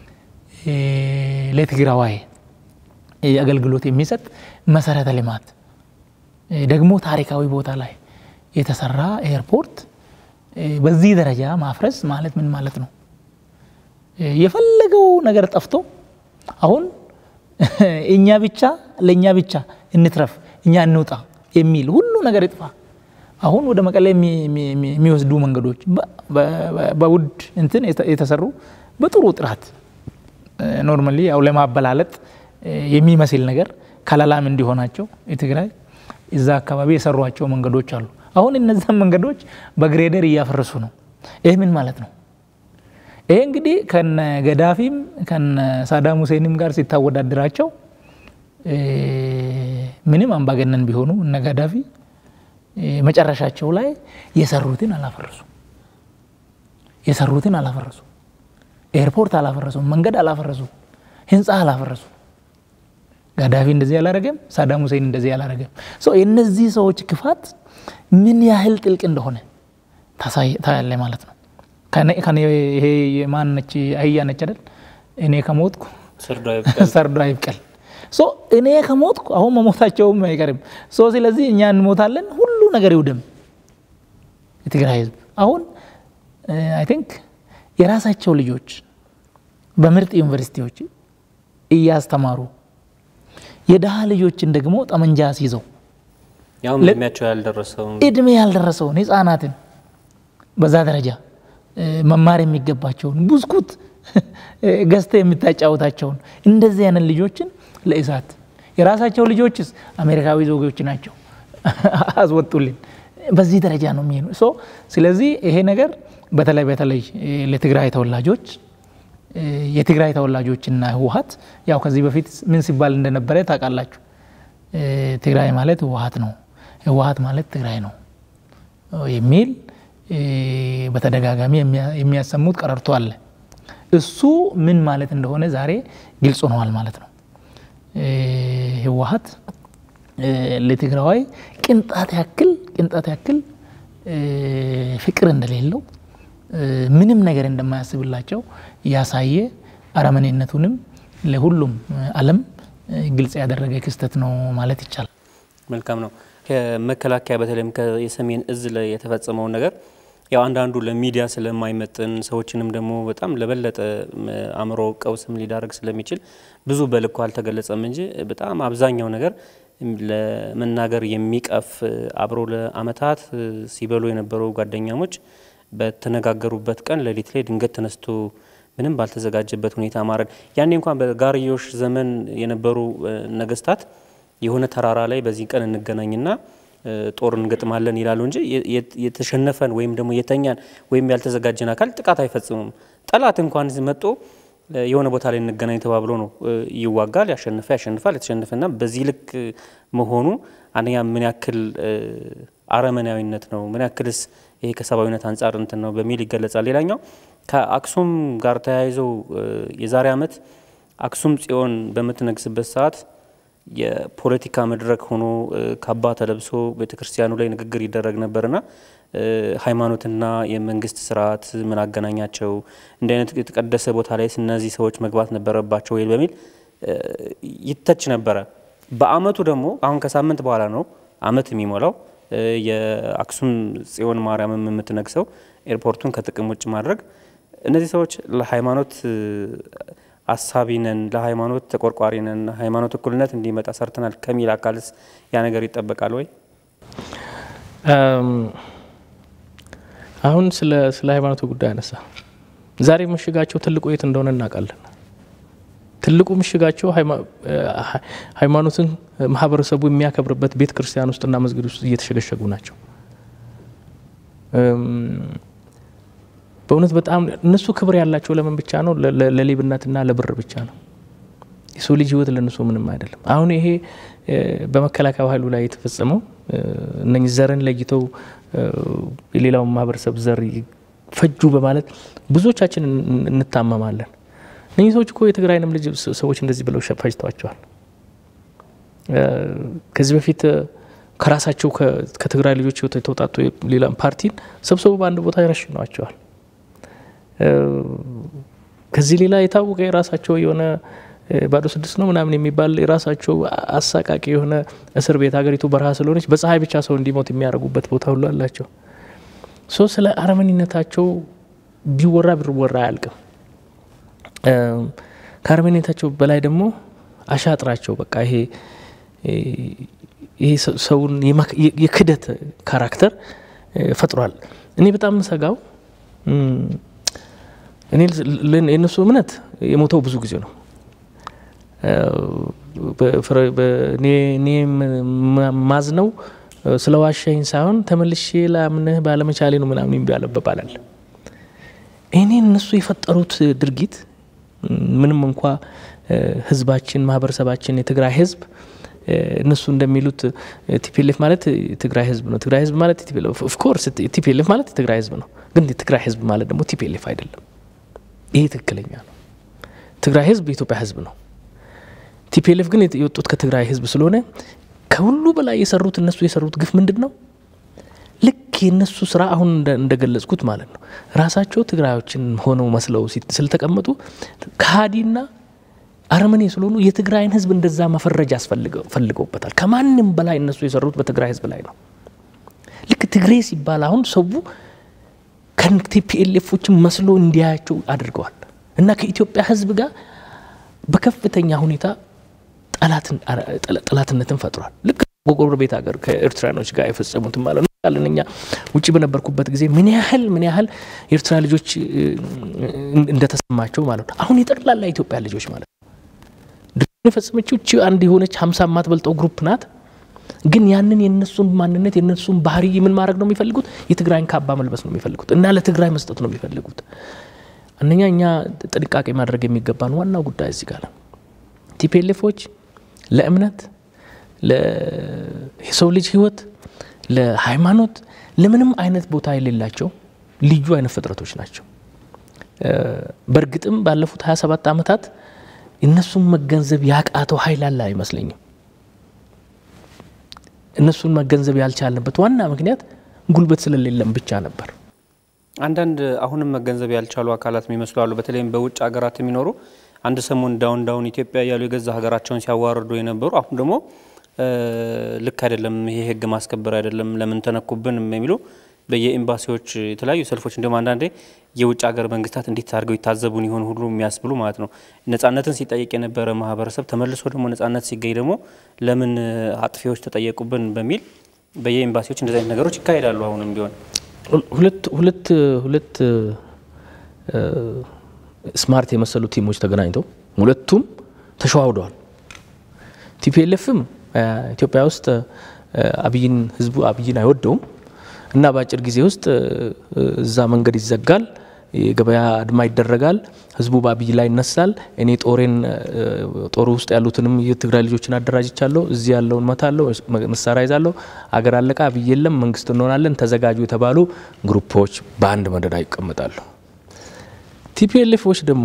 ለትግራዋይ አገልግሎት የሚሰጥ መሰረተ ልማት ደግሞ ታሪካዊ ቦታ ላይ የተሰራ ኤርፖርት በዚህ ደረጃ ማፍረስ ማለት ምን ማለት ነው? የፈለገው ነገር ጠፍቶ አሁን እኛ ብቻ ለእኛ ብቻ እንትረፍ፣ እኛ እንውጣ የሚል ሁሉ ነገር ይጥፋ። አሁን ወደ መቀሌ የሚወስዱ መንገዶች በውድ እንትን የተሰሩ በጥሩ ጥራት ኖርማሊ ያው ለማበላለጥ የሚመስል ነገር ከለላም እንዲሆናቸው የትግራይ እዛ አካባቢ የሰሯቸው መንገዶች አሉ። አሁን እነዛን መንገዶች በግሬደር እያፈረሱ ነው። ይህ ምን ማለት ነው? ይሄ እንግዲህ ከነ ገዳፊም ከነ ሳዳም ሁሴንም ጋር ሲታወዳድራቸው ምንም አምባገነን ቢሆኑ እነ ገዳፊ መጨረሻቸው ላይ የሰሩትን አላፈረሱ የሰሩትን አላፈረሱ ኤርፖርት አላፈረሱ፣ መንገድ አላፈረሱ፣ ህንፃ አላፈረሱ። ጋዳፊ እንደዚህ አላረገም፣ ሳዳም ሁሴን እንደዚህ አላረገም። የእነዚህ ሰዎች ክፋት ምን ያህል ጥልቅ እንደሆነ ታያለ ማለት ነው። ይሄ ማን ነች? አህያ ነች አይደል? እኔ ከሞትኩ ሰርዶ አይብቀል። እኔ ከሞትኩ አሁን መሞታቸውም አይቀርም። ስለዚህ እኛ እንሞታለን፣ ሁሉ ነገር ይውደም። የትግራይ ህዝብ አሁን አይ ቲንክ የራሳቸው ልጆች በምርጥ ዩኒቨርሲቲዎች እያስተማሩ የድሃ ልጆችን ደግሞ ጠመንጃ አስይዘው ያውም እድሜያቸው ያልደረሰውን እድሜ ያልደረሰውን ህፃናትን በዛ ደረጃ መማር የሚገባቸውን ብስኩት ገዝተ የምታጫወታቸውን እንደዚህ አይነት ልጆችን ለእሳት የራሳቸው ልጆችስ አሜሪካዊ ዜጎች ናቸው አስወጡልን። በዚህ ደረጃ ነው የሚሄዱ። ስለዚህ ይሄ ነገር በተለይ በተለይ ለትግራይ ተወላጆች የትግራይ ተወላጆችና ህወሀት ያው ከዚህ በፊት ምን ሲባል እንደነበረ ታውቃላችሁ። ትግራይ ማለት ህወሀት ነው፣ ህወሀት ማለት ትግራይ ነው የሚል በተደጋጋሚ የሚያሰሙት ቀረርቶ አለ። እሱ ምን ማለት እንደሆነ ዛሬ ግልጽ ሆነዋል ማለት ነው። ህወሀት ለትግራዋይ ቅንጣት ያክል ቅንጣት ያክል ፍቅር እንደሌለው ምንም ነገር እንደማያስብላቸው ያሳየ አረመኔነቱንም ለሁሉም ዓለም ግልጽ ያደረገ ክስተት ነው ማለት ይቻላል። መልካም ነው። ከመከላከያ በተለይም የሰሜን እዝ ላይ የተፈጸመውን ነገር ያው አንዳንዱ ለሚዲያ ስለማይመጥን ሰዎችንም ደግሞ በጣም ለበለጠ አእምሮ ቀውስም ሊዳረግ ስለሚችል ብዙ በልኩ አልተገለጸም እንጂ በጣም አብዛኛው ነገር ለመናገር የሚቀፍ አብሮ ለአመታት ሲበሉ የነበሩ ጓደኛሞች በተነጋገሩበት ቀን ሌሊት ላይ ድንገት ተነስቶ ምንም ባልተዘጋጀበት ሁኔታ ማረድ። ያኔ እንኳን በጋርዮሽ ዘመን የነበሩ ነገስታት የሆነ ተራራ ላይ በዚህ ቀን እንገናኝና ጦር እንገጥማለን ይላሉ እንጂ የተሸነፈን ወይም ደግሞ የተኛን ወይም ያልተዘጋጀን አካል ጥቃት አይፈጽሙም። ጠላት እንኳን መጦ የሆነ ቦታ ላይ እንገናኝ ተባብሎ ነው ይዋጋል። ያሸንፈ ያሸንፋል። የተሸነፈና በዚህ ልክ መሆኑ አንደኛ ምን ያክል አረመናዊነት ነው፣ ምን ያክልስ ይሄ ከሰብአዊነት አንጻር እንትን ነው በሚል ይገለጻል። ሌላኛው ከአክሱም ጋር ተያይዘው የዛሬ ዓመት አክሱም ጽዮን በምትነግስበት ሰዓት የፖለቲካ መድረክ ሆኖ ካባ ተለብሶ ቤተ ክርስቲያኑ ላይ ንግግር ይደረግ ነበርና ሃይማኖትና የመንግስት ስርዓት ምን አገናኛቸው? እንዲህ አይነት የተቀደሰ ቦታ ላይ እነዚህ ሰዎች መግባት ነበረባቸው ወይ በሚል ይተች ነበረ። በአመቱ ደግሞ አሁን ከሳምንት በኋላ ነው አመት የሚሞላው የአክሱም ጽዮን ማርያምም የምትነግሰው ኤርፖርቱን ከጥቅም ውጭ ማድረግ እነዚህ ሰዎች ለሃይማኖት አሳቢ ነን፣ ለሃይማኖት ተቆርቋሪ ነን፣ ሃይማኖት እኩልነት እንዲመጣ ሰርተናል ከሚል አካልስ ያ ነገር ይጠበቃል ወይ? አሁን ስለ ስለ ሃይማኖቱ ጉዳይ አነሳ። ዛሬ ምሽጋቸው ትልቁ የት እንደሆነ እናውቃለን። ትልቁ ምሽጋቸው ሃይማኖትን ማህበረሰቡ የሚያከብርበት ቤተ ክርስቲያን ውስጥና መስጊድ ውስጥ እየተሸገሸጉ ናቸው። በእውነት በጣም እነሱ ክብር ያላቸው ለምን ብቻ ነው? ለሌብነትና ለብር ብቻ ነው። የሰው ልጅ ህይወት ለእነሱ ምንም አይደለም። አሁን ይሄ በመከላከያ ኃይሉ ላይ የተፈጸመው እነኝህ ዘርን ለይተው የሌላውን ማህበረሰብ ዘር ፈጁ በማለት ብዙዎቻችን እንታመማለን። እነዚህ ሰዎች እኮ የትግራይንም ልጅ ሰዎች እንደዚህ ብለው ፈጅተዋቸዋል። ከዚህ በፊት ከራሳቸው ከትግራይ ልጆች ህይወት የተውጣጡ ሌላ ፓርቲን ሰብስበው በአንድ ቦታ ይረሽነዋቸዋል። ከዚህ ሌላ የታወቀ የራሳቸው የሆነ ባዶ ስድስት ነው ምናምን የሚባል የራሳቸው አሳቃቂ የሆነ እስር ቤት ሀገሪቱ በረሃ ስለሆነች በፀሐይ ብቻ ሰው እንዲሞት የሚያደርጉበት ቦታ ሁሉ አላቸው። ሶ ስለ አረመኔነታቸው ቢወራ ቢወራ አያልቅም። ከአረመኔነታቸው በላይ ደግሞ አሻጥራቸው በቃ ይሄ ይሄ ሰውን የክደት ካራክተር ፈጥሯል። እኔ በጣም ሰጋው እኔ የእነሱ እምነት የሞተው ብዙ ጊዜ ነው። እኔ ማዝነው ስለ ዋሻኝ ሳይሆን ተመልሼ ላምንህ ባለመቻሌ ነው ምናምን የሚባለበባላል። እኔ እነሱ የፈጠሩት ድርጊት ምንም እንኳ ህዝባችን፣ ማህበረሰባችን፣ የትግራይ ህዝብ እነሱ እንደሚሉት ቲፒኤልኤፍ ማለት የትግራይ ህዝብ ነው። ትግራይ ህዝብ ማለት ኦፍኮርስ ቲፒኤልኤፍ ማለት የትግራይ ህዝብ ነው። ግን የትግራይ ህዝብ ማለት ደግሞ ቲፒኤልኤፍ አይደለም። ይሄ ትክክለኛ ነው። ትግራይ ህዝብ የኢትዮጵያ ህዝብ ነው። ቲፒኤልኤፍ ግን የወጡት ከትግራይ ህዝብ ስለሆነ ከሁሉ በላይ የሰሩት እነሱ የሰሩት ግፍ ምንድን ነው? ልክ የእነሱ ስራ አሁን እንደገለጽኩት ማለት ነው። ራሳቸው ትግራዮችን ሆነው መስለው ስለተቀመጡ ከሀዲና አረመኔ ስለሆኑ የትግራይን ህዝብ እንደዛ መፈረጅ ፈልገውበታል። ከማንም በላይ እነሱ የሰሩት በትግራይ ህዝብ ላይ ነው። ልክ ትግሬ ሲባል አሁን ሰው ከቲፒኤልኤፎችን መስሎ እንዲያያቸው አድርገዋል እና ከኢትዮጵያ ህዝብ ጋር በከፍተኛ ሁኔታ ጠላትነትን ፈጥሯል። ልክ ጎረቤት ሀገር ከኤርትራኖች ጋር የፈጸሙትን ማለት ነው። እኛ ውጭ በነበርኩበት ጊዜ ምን ያህል ምን ያህል የኤርትራ ልጆች እንደተሰማቸው ማለት ነው። አሁን የጠቅላላ ኢትዮጵያ ልጆች ማለት ነው የፈጸመችው እቺ አንድ የሆነች ሀምሳ የማትበልጠው ግሩፕ ናት። ግን ያንን የነሱን ማንነት የነሱን ባህሪ ምን ማድረግ ነው የሚፈልጉት? የትግራይን ካባ መልበስ ነው የሚፈልጉት እና ለትግራይ መስጠት ነው የሚፈልጉት። አንደኛ እኛ ጥንቃቄ ማድረግ የሚገባን ዋናው ጉዳይ እዚህ ጋር ነው። ቲፒኤልኤፎች ለእምነት፣ ለሰው ልጅ ህይወት፣ ለሃይማኖት፣ ለምንም አይነት ቦታ የሌላቸው ልዩ አይነት ፍጥረቶች ናቸው። በእርግጥም ባለፉት 27 ዓመታት እነሱን መገንዘብ ያቃተው ኃይል አለ አይመስለኝም። እነሱን መገንዘብ ያልቻልንበት ዋና ምክንያት ጉልበት ስለሌለም ብቻ ነበር። አንዳንድ አሁንም መገንዘብ ያልቻሉ አካላት የሚመስሉ አሉ። በተለይም በውጭ ሀገራት የሚኖሩ አንድ ሰሞን ዳውን ዳውን ኢትዮጵያ እያሉ የገዛ ሀገራቸውን ሲያዋርዱ የነበሩ አሁን ደግሞ ልክ አይደለም፣ ይሄ ህግ ማስከበር አይደለም፣ ለምን ተነኩብን የሚሉ በየኤምባሲዎች የተለያዩ ሰልፎች እንዲሁም አንዳንዴ የውጭ ሀገር መንግስታት እንዴት አድርገው ይታዘቡን ይሆን ሁሉ የሚያስብሉ ማለት ነው። ነጻነትን ሲጠየቅ የነበረ ማህበረሰብ ተመልሶ ደግሞ ነጻነት ሲገኝ ደግሞ ለምን አጥፊዎች ተጠየቁብን በሚል በየኤምባሲዎች እንደዚህ አይነት ነገሮች ይካሄዳሉ። አሁንም ቢሆን ሁለት ሁለት ሁለት ስማርት የመሰሉ ቲሞች ተገናኝተው ሁለቱም ተሸዋውደዋል። ቲፒኤልኤፍም ኢትዮጵያ ውስጥ አብይን ህዝቡ አብይን አይወደውም እና በአጭር ጊዜ ውስጥ እዛ መንገድ ይዘጋል፣ የገበያ አድማ ይደረጋል፣ ህዝቡ በአብይ ላይ ይነሳል። እኔ ጦሬን ጦሩ ውስጥ ያሉትንም የትግራይ ልጆችን አደራጅቻለሁ፣ እዚህ ያለውን መታለሁ፣ መሳሪያ ይዛለሁ፣ አገር አለቃ፣ አብይ የለም፣ መንግስት እንሆናለን፣ ተዘጋጁ የተባሉ ግሩፖች በአንድ መደዳ ይቀመጣሉ። ቲፒኤልኤፎች ደግሞ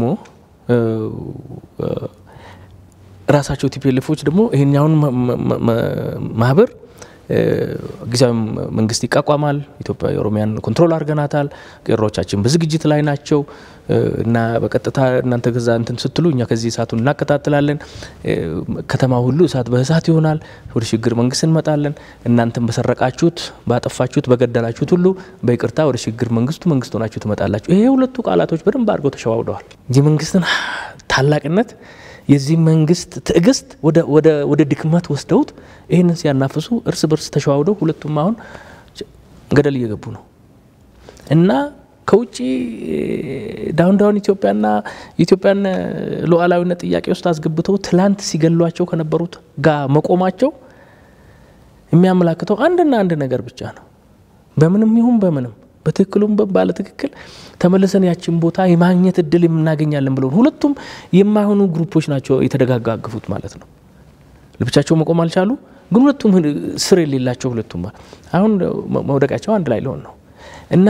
ራሳቸው ቲፒኤልኤፎች ደግሞ ይሄኛውን ማህበር ጊዜያዊ መንግስት ይቋቋማል። ኢትዮጵያ የኦሮሚያን ኮንትሮል አድርገናታል። ቄሮቻችን በዝግጅት ላይ ናቸው እና በቀጥታ እናንተ ከዛ እንትን ስትሉ እኛ ከዚህ እሳቱን እናቀጣጥላለን። ከተማ ሁሉ እሳት በእሳት ይሆናል። ወደ ሽግግር መንግስት እንመጣለን። እናንተን በሰረቃችሁት፣ ባጠፋችሁት፣ በገደላችሁት ሁሉ በይቅርታ ወደ ሽግግር መንግስቱ መንግስት ሆናችሁ ትመጣላችሁ። ይሄ ሁለቱ ቃላቶች በደንብ አድርገው ተሸዋውደዋል። የመንግስትን ታላቅነት የዚህ መንግስት ትዕግስት ወደ ድክመት ወስደውት ይህንን ሲያናፍሱ እርስ በርስ ተሸዋውደው ሁለቱም አሁን ገደል እየገቡ ነው እና ከውጭ ዳውን ዳውን ኢትዮጵያና የኢትዮጵያን ሉዓላዊነት ጥያቄ ውስጥ አስገብተው ትላንት ሲገሏቸው ከነበሩት ጋር መቆማቸው የሚያመላክተው አንድና አንድ ነገር ብቻ ነው። በምንም ይሁን በምንም በትክክሉም ባለ ትክክል ተመልሰን ያችን ቦታ የማግኘት እድል የምናገኛለን ብለው ሁለቱም የማይሆኑ ግሩፖች ናቸው የተደጋጋግፉት ማለት ነው። ለብቻቸው መቆም አልቻሉ፣ ግን ሁለቱም ስር የሌላቸው ሁለቱም አሁን መውደቃቸው አንድ ላይ ሊሆን ነው እና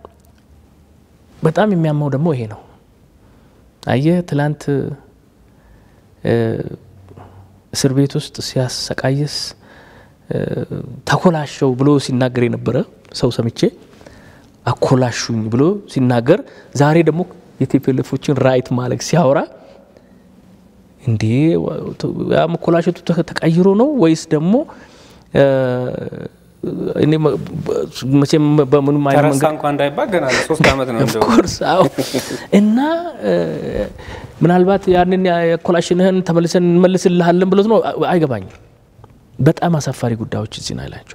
በጣም የሚያማው ደግሞ ይሄ ነው። አየህ ትላንት እስር ቤት ውስጥ ሲያሰቃየስ ተኮላሸው ብሎ ሲናገር የነበረ ሰው ሰምቼ አኮላሹኝ ብሎ ሲናገር ዛሬ ደግሞ የቲፒኤልኤፎችን ራይት ማለግ ሲያወራ እንዴ ያ መኮላሸቱ ተቀይሮ ነው ወይስ ደግሞ መቼም በምንም አይነት ተረሳ እንኳ እንዳይባል ገና ሶስት ዓመት ነው እንደው ኮርስ አዎ። እና ምናልባት ያንን የኮላሽንህን ተመልሰን እንመልስልሃለን ብሎት ነው አይገባኝም። በጣም አሳፋሪ ጉዳዮች እዚህ ነው ያላቸው።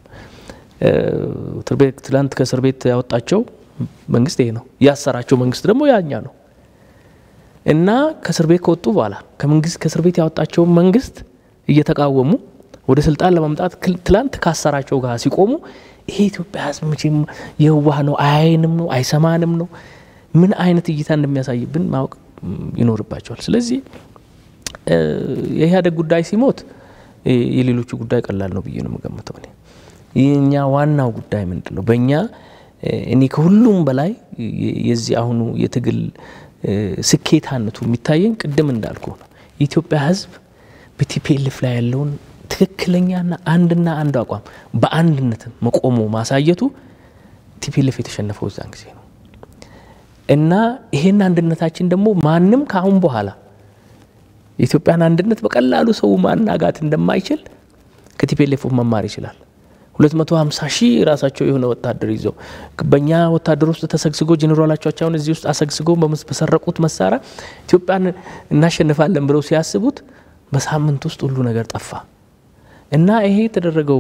ትላንት ከእስር ቤት ያወጣቸው መንግስት ይሄ ነው፣ ያሰራቸው መንግስት ደግሞ ያኛ ነው። እና ከእስር ቤት ከወጡ በኋላ ከመንግስት ከእስር ቤት ያወጣቸውን መንግስት እየተቃወሙ ወደ ስልጣን ለማምጣት ትላንት ካሰራቸው ጋር ሲቆሙ ይሄ ኢትዮጵያ ሕዝብ መቼም የዋህ ነው፣ አያይንም ነው፣ አይሰማንም ነው። ምን አይነት እይታ እንደሚያሳይብን ማወቅ ይኖርባቸዋል። ስለዚህ የኢህአዴግ ጉዳይ ሲሞት የሌሎቹ ጉዳይ ቀላል ነው ብዬ ነው የምገምተው። እኔ የእኛ ዋናው ጉዳይ ምንድን ነው? በእኛ እኔ ከሁሉም በላይ የዚህ አሁኑ የትግል ስኬታነቱ የሚታየኝ ቅድም እንዳልኩ ነው። የኢትዮጵያ ሕዝብ በቲፒኤልኤፍ ላይ ያለውን ትክክለኛና አንድና አንድ አቋም በአንድነት መቆሙ ማሳየቱ ቲፒኤልኤፍ የተሸነፈው እዛን ጊዜ ነው እና ይሄን አንድነታችን ደግሞ ማንም ከአሁን በኋላ የኢትዮጵያን አንድነት በቀላሉ ሰው ማናጋት እንደማይችል ከቲፒኤልኤፍ መማር ይችላል። 250 ሺህ ራሳቸው የሆነ ወታደር ይዘው በእኛ ወታደር ውስጥ ተሰግስጎ ጄኔራሎቻቸውን እዚህ ውስጥ አሰግስገው በሰረቁት መሳሪያ ኢትዮጵያን እናሸንፋለን ብለው ሲያስቡት በሳምንት ውስጥ ሁሉ ነገር ጠፋ እና ይሄ የተደረገው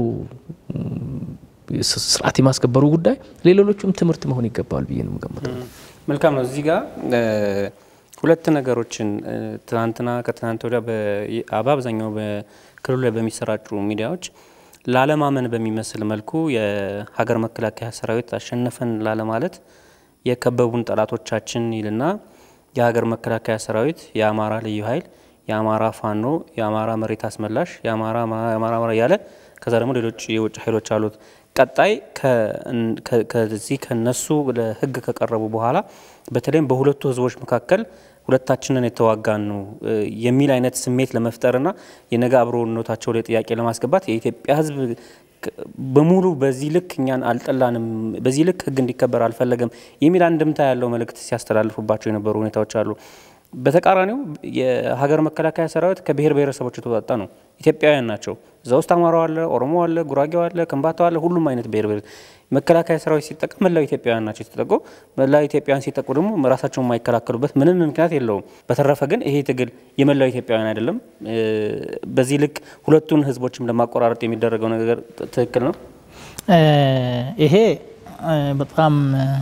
ስርዓት የማስከበሩ ጉዳይ ለሌሎቹም ትምህርት መሆን ይገባዋል ብዬ ነው የምገምተው። መልካም ነው። እዚህ ጋር ሁለት ነገሮችን ትናንትና ከትናንት ወዲያ በአብዛኛው በክልሉ ላይ በሚሰራጩ ሚዲያዎች ላለማመን በሚመስል መልኩ የሀገር መከላከያ ሰራዊት አሸነፈን ላለማለት የከበቡን ጠላቶቻችን ይልና የሀገር መከላከያ ሰራዊት፣ የአማራ ልዩ ኃይል፣ የአማራ ፋኖ፣ የአማራ መሬት አስመላሽ፣ የአማራ አማራ እያለ ከዛ ደግሞ ሌሎች የውጭ ኃይሎች አሉት። ቀጣይ ከዚህ ከነሱ ለህግ ከቀረቡ በኋላ በተለይም በሁለቱ ህዝቦች መካከል ሁለታችንን የተዋጋን ነው የሚል አይነት ስሜት ለመፍጠርና የነገ አብሮነታቸው ላይ ጥያቄ ለማስገባት የኢትዮጵያ ህዝብ በሙሉ በዚህ ልክ እኛን አልጠላንም፣ በዚህ ልክ ህግ እንዲከበር አልፈለገም የሚል አንድምታ ያለው መልእክት ሲያስተላልፉባቸው የነበሩ ሁኔታዎች አሉ። በተቃራኒው የሀገር መከላከያ ሰራዊት ከብሔር ብሔረሰቦች የተወጣጣ ነው። ኢትዮጵያውያን ናቸው። እዛ ውስጥ አማራው አለ፣ ኦሮሞ አለ፣ ጉራጌው አለ፣ ከምባታው አለ፣ ሁሉም አይነት ብሔር ብሔር መከላከያ ሰራዊት ሲጠቀም መላው ኢትዮጵያውያን ናቸው የተጠቁ። መላው ኢትዮጵያውያን ሲጠቁ ደግሞ ራሳቸውን የማይከላከሉበት ምንም ምክንያት የለውም። በተረፈ ግን ይሄ ትግል የመላው ኢትዮጵያውያን አይደለም። በዚህ ልክ ሁለቱን ህዝቦችም ለማቆራረጥ የሚደረገው ነገር ትክክል ነው። ይሄ በጣም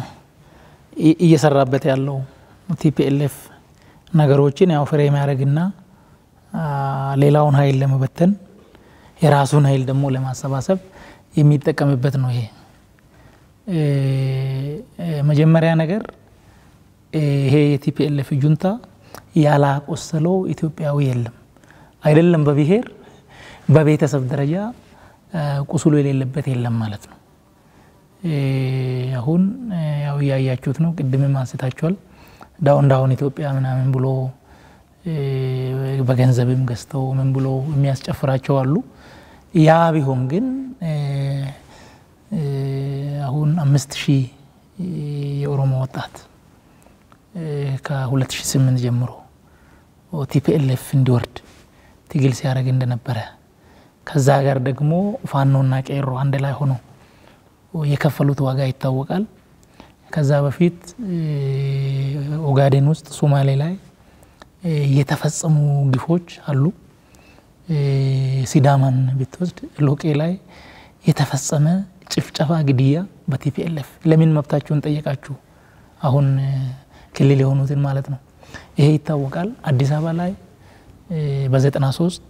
እየሰራበት ያለው ቲፒኤልኤፍ ነገሮችን ያው ፍሬ የሚያደርግና ሌላውን ኃይል ለመበተን የራሱን ኃይል ደግሞ ለማሰባሰብ የሚጠቀምበት ነው። ይሄ መጀመሪያ ነገር ይሄ የቲፒኤልኤፍ ጁንታ ያላቆሰለው ኢትዮጵያዊ የለም። አይደለም በብሔር በቤተሰብ ደረጃ ቁስሉ የሌለበት የለም ማለት ነው። አሁን ያው እያያችሁት ነው። ቅድምም አንስታችኋል። ዳውን ዳውን ኢትዮጵያ ምናምን ብሎ በገንዘብም ገዝተው ምን ብሎ የሚያስጨፍራቸው አሉ። ያ ቢሆን ግን አሁን አምስት ሺህ የኦሮሞ ወጣት ከ2008 ጀምሮ ቲፒኤልኤፍ እንዲወርድ ትግል ሲያደርግ እንደነበረ ከዛ ጋር ደግሞ ፋኖና ቄሮ አንድ ላይ ሆኖ የከፈሉት ዋጋ ይታወቃል። ከዛ በፊት ኦጋዴን ውስጥ ሶማሌ ላይ የተፈጸሙ ግፎች አሉ። ሲዳማን ብትወስድ ሎቄ ላይ የተፈጸመ ጭፍጨፋ፣ ግድያ በቲፒኤልኤፍ ለምን መብታችሁን ጠየቃችሁ አሁን ክልል የሆኑትን ማለት ነው። ይሄ ይታወቃል። አዲስ አበባ ላይ በ93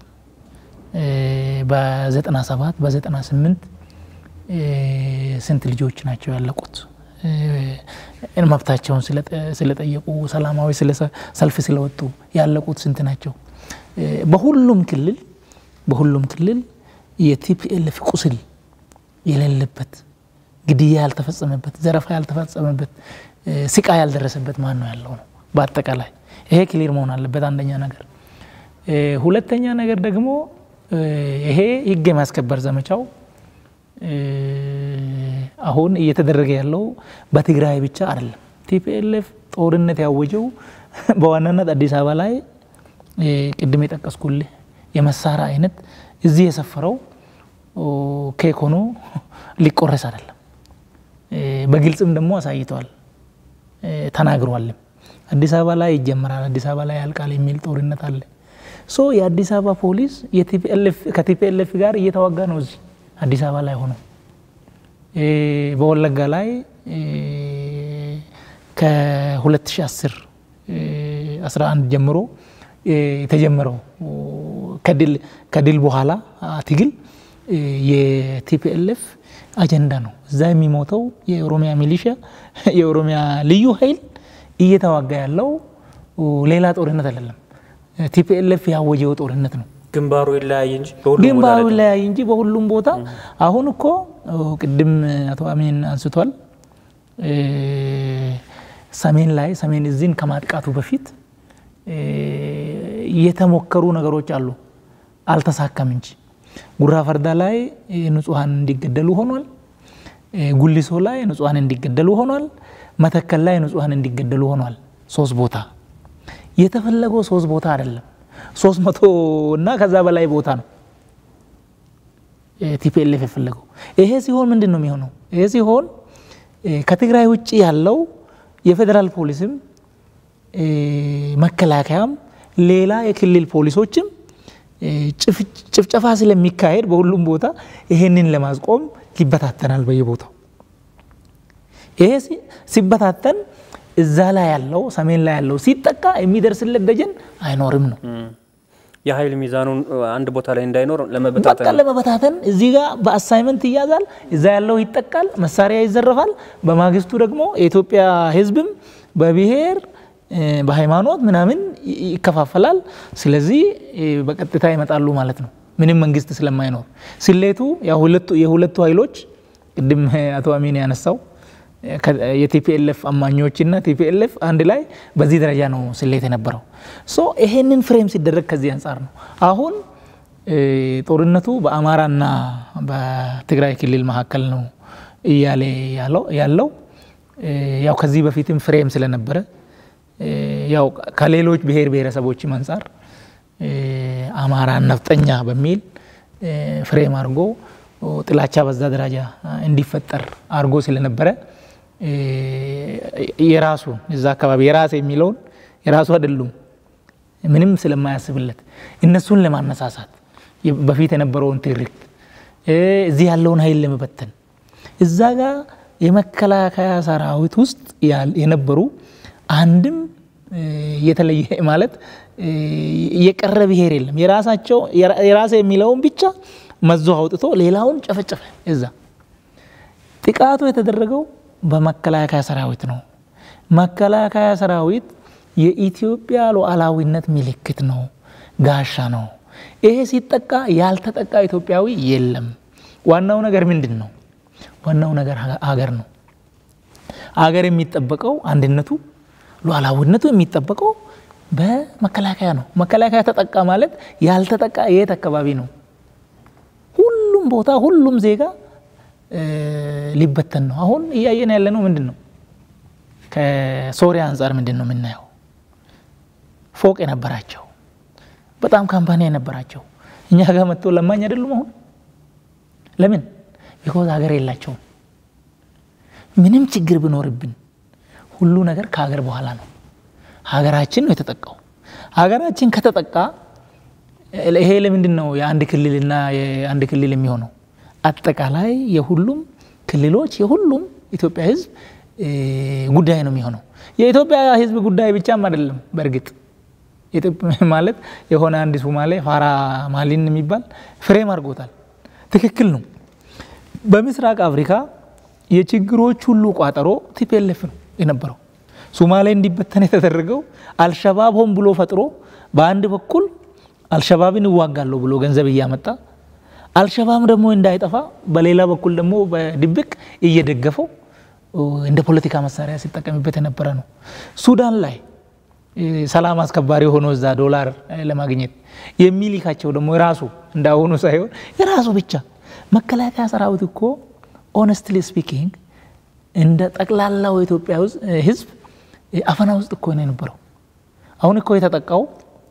በ97 በ98 ስንት ልጆች ናቸው ያለቁት? መብታቸውን ስለጠየቁ ሰላማዊ ሰልፍ ስለወጡ ያለቁት ስንት ናቸው? በሁሉም ክልል በሁሉም ክልል የቲፒኤልኤፍ ቁስል የሌለበት ግድያ ያልተፈጸመበት ዘረፋ ያልተፈጸመበት ስቃ ያልደረሰበት ማን ነው ያለው ነው። በአጠቃላይ ይሄ ክሊር መሆን አለበት። አንደኛ ነገር። ሁለተኛ ነገር ደግሞ ይሄ ህግ የማስከበር ዘመቻው አሁን እየተደረገ ያለው በትግራይ ብቻ አይደለም። ቲፒኤልኤፍ ጦርነት ያወጀው በዋናነት አዲስ አበባ ላይ ቅድም የጠቀስኩልህ የመሳሪያ አይነት እዚህ የሰፈረው ኬክ ሆኖ ሊቆረስ አይደለም። በግልጽም ደግሞ አሳይተዋል፣ ተናግሯልም። አዲስ አበባ ላይ ይጀምራል፣ አዲስ አበባ ላይ ያልቃል የሚል ጦርነት አለ። ሶ የአዲስ አበባ ፖሊስ ከቲፒኤልኤፍ ጋር እየተዋጋ ነው እዚህ አዲስ አበባ ላይ ሆኖ በወለጋ ላይ ከ2010 11 ጀምሮ የተጀመረው ከድል በኋላ ትግል የቲፒኤልኤፍ አጀንዳ ነው። እዛ የሚሞተው የኦሮሚያ ሚሊሻ የኦሮሚያ ልዩ ኃይል እየተዋጋ ያለው ሌላ ጦርነት አይደለም። ቲፒኤልኤፍ ያወጀው ጦርነት ነው። ግንባሩ ይለያይ እንጂ ግንባሩ ይለያይ እንጂ በሁሉም ቦታ አሁን እኮ ቅድም አቶ አሚን አንስቷል። ሰሜን ላይ ሰሜን እዚህን ከማጥቃቱ በፊት የተሞከሩ ነገሮች አሉ፣ አልተሳካም እንጂ ጉራ ፈርዳ ላይ ንጹሐን እንዲገደሉ ሆኗል። ጉሊሶ ላይ ንጹሐን እንዲገደሉ ሆኗል። መተከል ላይ ንጹሐን እንዲገደሉ ሆኗል። ሶስት ቦታ የተፈለገው ሶስት ቦታ አይደለም፣ ሶስት መቶ እና ከዛ በላይ ቦታ ነው ቲፒኤልኤፍ የፈለገው። ይሄ ሲሆን ምንድን ነው የሚሆነው? ይሄ ሲሆን ከትግራይ ውጭ ያለው የፌዴራል ፖሊስም መከላከያም ሌላ የክልል ፖሊሶችም ጭፍጨፋ ስለሚካሄድ በሁሉም ቦታ ይሄንን ለማስቆም ይበታተናል በየቦታው። ይሄ ሲበታተን እዛ ላይ ያለው ሰሜን ላይ ያለው ሲጠቃ የሚደርስለት ደጀን አይኖርም ነው። የኃይል ሚዛኑን አንድ ቦታ ላይ እንዳይኖር በቃ ለመበታተን ለመበታተን እዚህ ጋር በአሳይመንት ይያዛል፣ እዛ ያለው ይጠቃል፣ መሳሪያ ይዘረፋል። በማግስቱ ደግሞ የኢትዮጵያ ሕዝብም በብሔር በሃይማኖት ምናምን ይከፋፈላል። ስለዚህ በቀጥታ ይመጣሉ ማለት ነው፣ ምንም መንግስት ስለማይኖር። ስሌቱ የሁለቱ ኃይሎች ቅድም አቶ አሚን ያነሳው የቲፒኤልኤፍ አማኞችና ቲፒኤልኤፍ አንድ ላይ በዚህ ደረጃ ነው ስሌት የነበረው። ሶ ይሄንን ፍሬም ሲደረግ ከዚህ አንጻር ነው አሁን ጦርነቱ በአማራና በትግራይ ክልል መካከል ነው እያለ ያለው ያው ከዚህ በፊትም ፍሬም ስለነበረ ያው ከሌሎች ብሔር ብሔረሰቦችም አንጻር አማራን ነፍጠኛ በሚል ፍሬም አድርጎ ጥላቻ በዛ ደረጃ እንዲፈጠር አድርጎ ስለነበረ የራሱ እዛ አካባቢ የራስ የሚለውን የራሱ አይደሉም ምንም ስለማያስብለት እነሱን ለማነሳሳት በፊት የነበረውን ትርክት እዚህ ያለውን ኃይል ለመበተን እዛ ጋር የመከላከያ ሰራዊት ውስጥ የነበሩ አንድም የተለየ ማለት የቀረ ብሔር የለም። የራሳቸው የራሴ የሚለውን ብቻ መዞ አውጥቶ ሌላውን ጨፈጨፈ። እዛ ጥቃቱ የተደረገው በመከላከያ ሰራዊት ነው። መከላከያ ሰራዊት የኢትዮጵያ ሉዓላዊነት ምልክት ነው፣ ጋሻ ነው። ይሄ ሲጠቃ ያልተጠቃ ኢትዮጵያዊ የለም። ዋናው ነገር ምንድን ነው? ዋናው ነገር ሀገር ነው። ሀገር የሚጠበቀው አንድነቱ ሉዓላዊነቱ የሚጠበቀው በመከላከያ ነው። መከላከያ ተጠቃ ማለት ያልተጠቃ የት አካባቢ ነው? ሁሉም ቦታ ሁሉም ዜጋ ሊበተን ነው። አሁን እያየን ያለ ነው ምንድን ነው? ከሶሪያ አንጻር ምንድን ነው የምናየው? ፎቅ የነበራቸው በጣም ካምፓኒ የነበራቸው እኛ ጋር መጥቶ ለማኝ አይደሉም። አሁን ለምን? ቢኮዝ ሀገር የላቸውም። ምንም ችግር ብኖርብን ሁሉ ነገር ከሀገር በኋላ ነው። ሀገራችን ነው የተጠቃው። ሀገራችን ከተጠቃ ይሄ ለምንድን ነው የአንድ ክልልና የአንድ ክልል የሚሆነው? አጠቃላይ የሁሉም ክልሎች የሁሉም ኢትዮጵያ ሕዝብ ጉዳይ ነው የሚሆነው። የኢትዮጵያ ሕዝብ ጉዳይ ብቻም አይደለም። በእርግጥ ማለት የሆነ አንድ ሶማሌ ፋራ ማሊን የሚባል ፍሬም አድርጎታል። ትክክል ነው። በምስራቅ አፍሪካ የችግሮች ሁሉ ቋጠሮ ቲፒኤልኤፍ ነው የነበረው። ሶማሌ እንዲበተን የተደረገው አልሸባብ ሆን ብሎ ፈጥሮ በአንድ በኩል አልሸባብን እዋጋለሁ ብሎ ገንዘብ እያመጣ አልሸባብ ደግሞ እንዳይጠፋ በሌላ በኩል ደግሞ በድብቅ እየደገፈው እንደ ፖለቲካ መሳሪያ ሲጠቀምበት የነበረ ነው። ሱዳን ላይ ሰላም አስከባሪ ሆኖ እዛ ዶላር ለማግኘት የሚልካቸው ደግሞ የራሱ እንዳሁኑ ሳይሆን የራሱ ብቻ መከላከያ ሰራዊት እኮ ኦነስትሊ ስፒኪንግ እንደ ጠቅላላው የኢትዮጵያ ሕዝብ አፈና ውስጥ እኮ ነው የነበረው። አሁን እኮ የተጠቃው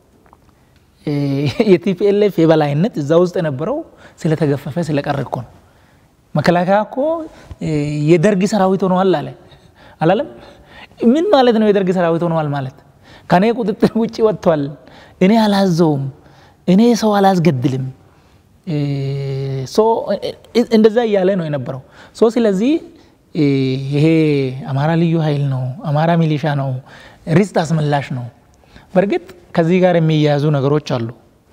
የቲፒኤልኤፍ የበላይነት እዛ ውስጥ የነበረው ስለተገፈፈ ስለቀረ እኮ ነው። መከላከያ እኮ የደርግ ሰራዊት ሆነዋል አለ አላለም? ምን ማለት ነው? የደርግ ሰራዊት ሆነዋል ማለት ከኔ ቁጥጥር ውጭ ወጥቷል፣ እኔ አላዘውም፣ እኔ ሰው አላስገድልም፣ እንደዛ እያለ ነው የነበረው። ሶ ስለዚህ ይሄ አማራ ልዩ ኃይል ነው፣ አማራ ሚሊሻ ነው፣ ርስት አስመላሽ ነው። በእርግጥ ከዚህ ጋር የሚያያዙ ነገሮች አሉ።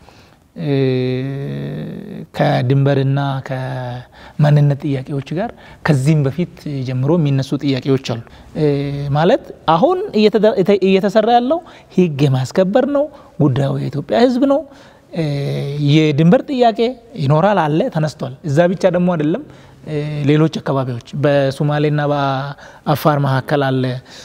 ከድንበርና ከማንነት ጥያቄዎች ጋር ከዚህም በፊት ጀምሮ የሚነሱ ጥያቄዎች አሉ። ማለት አሁን እየተሰራ ያለው ሕግ የማስከበር ነው። ጉዳዩ የኢትዮጵያ ሕዝብ ነው። የድንበር ጥያቄ ይኖራል አለ ተነስቷል። እዛ ብቻ ደግሞ አይደለም። ሌሎች አካባቢዎች በሶማሌና በአፋር መካከል አለ።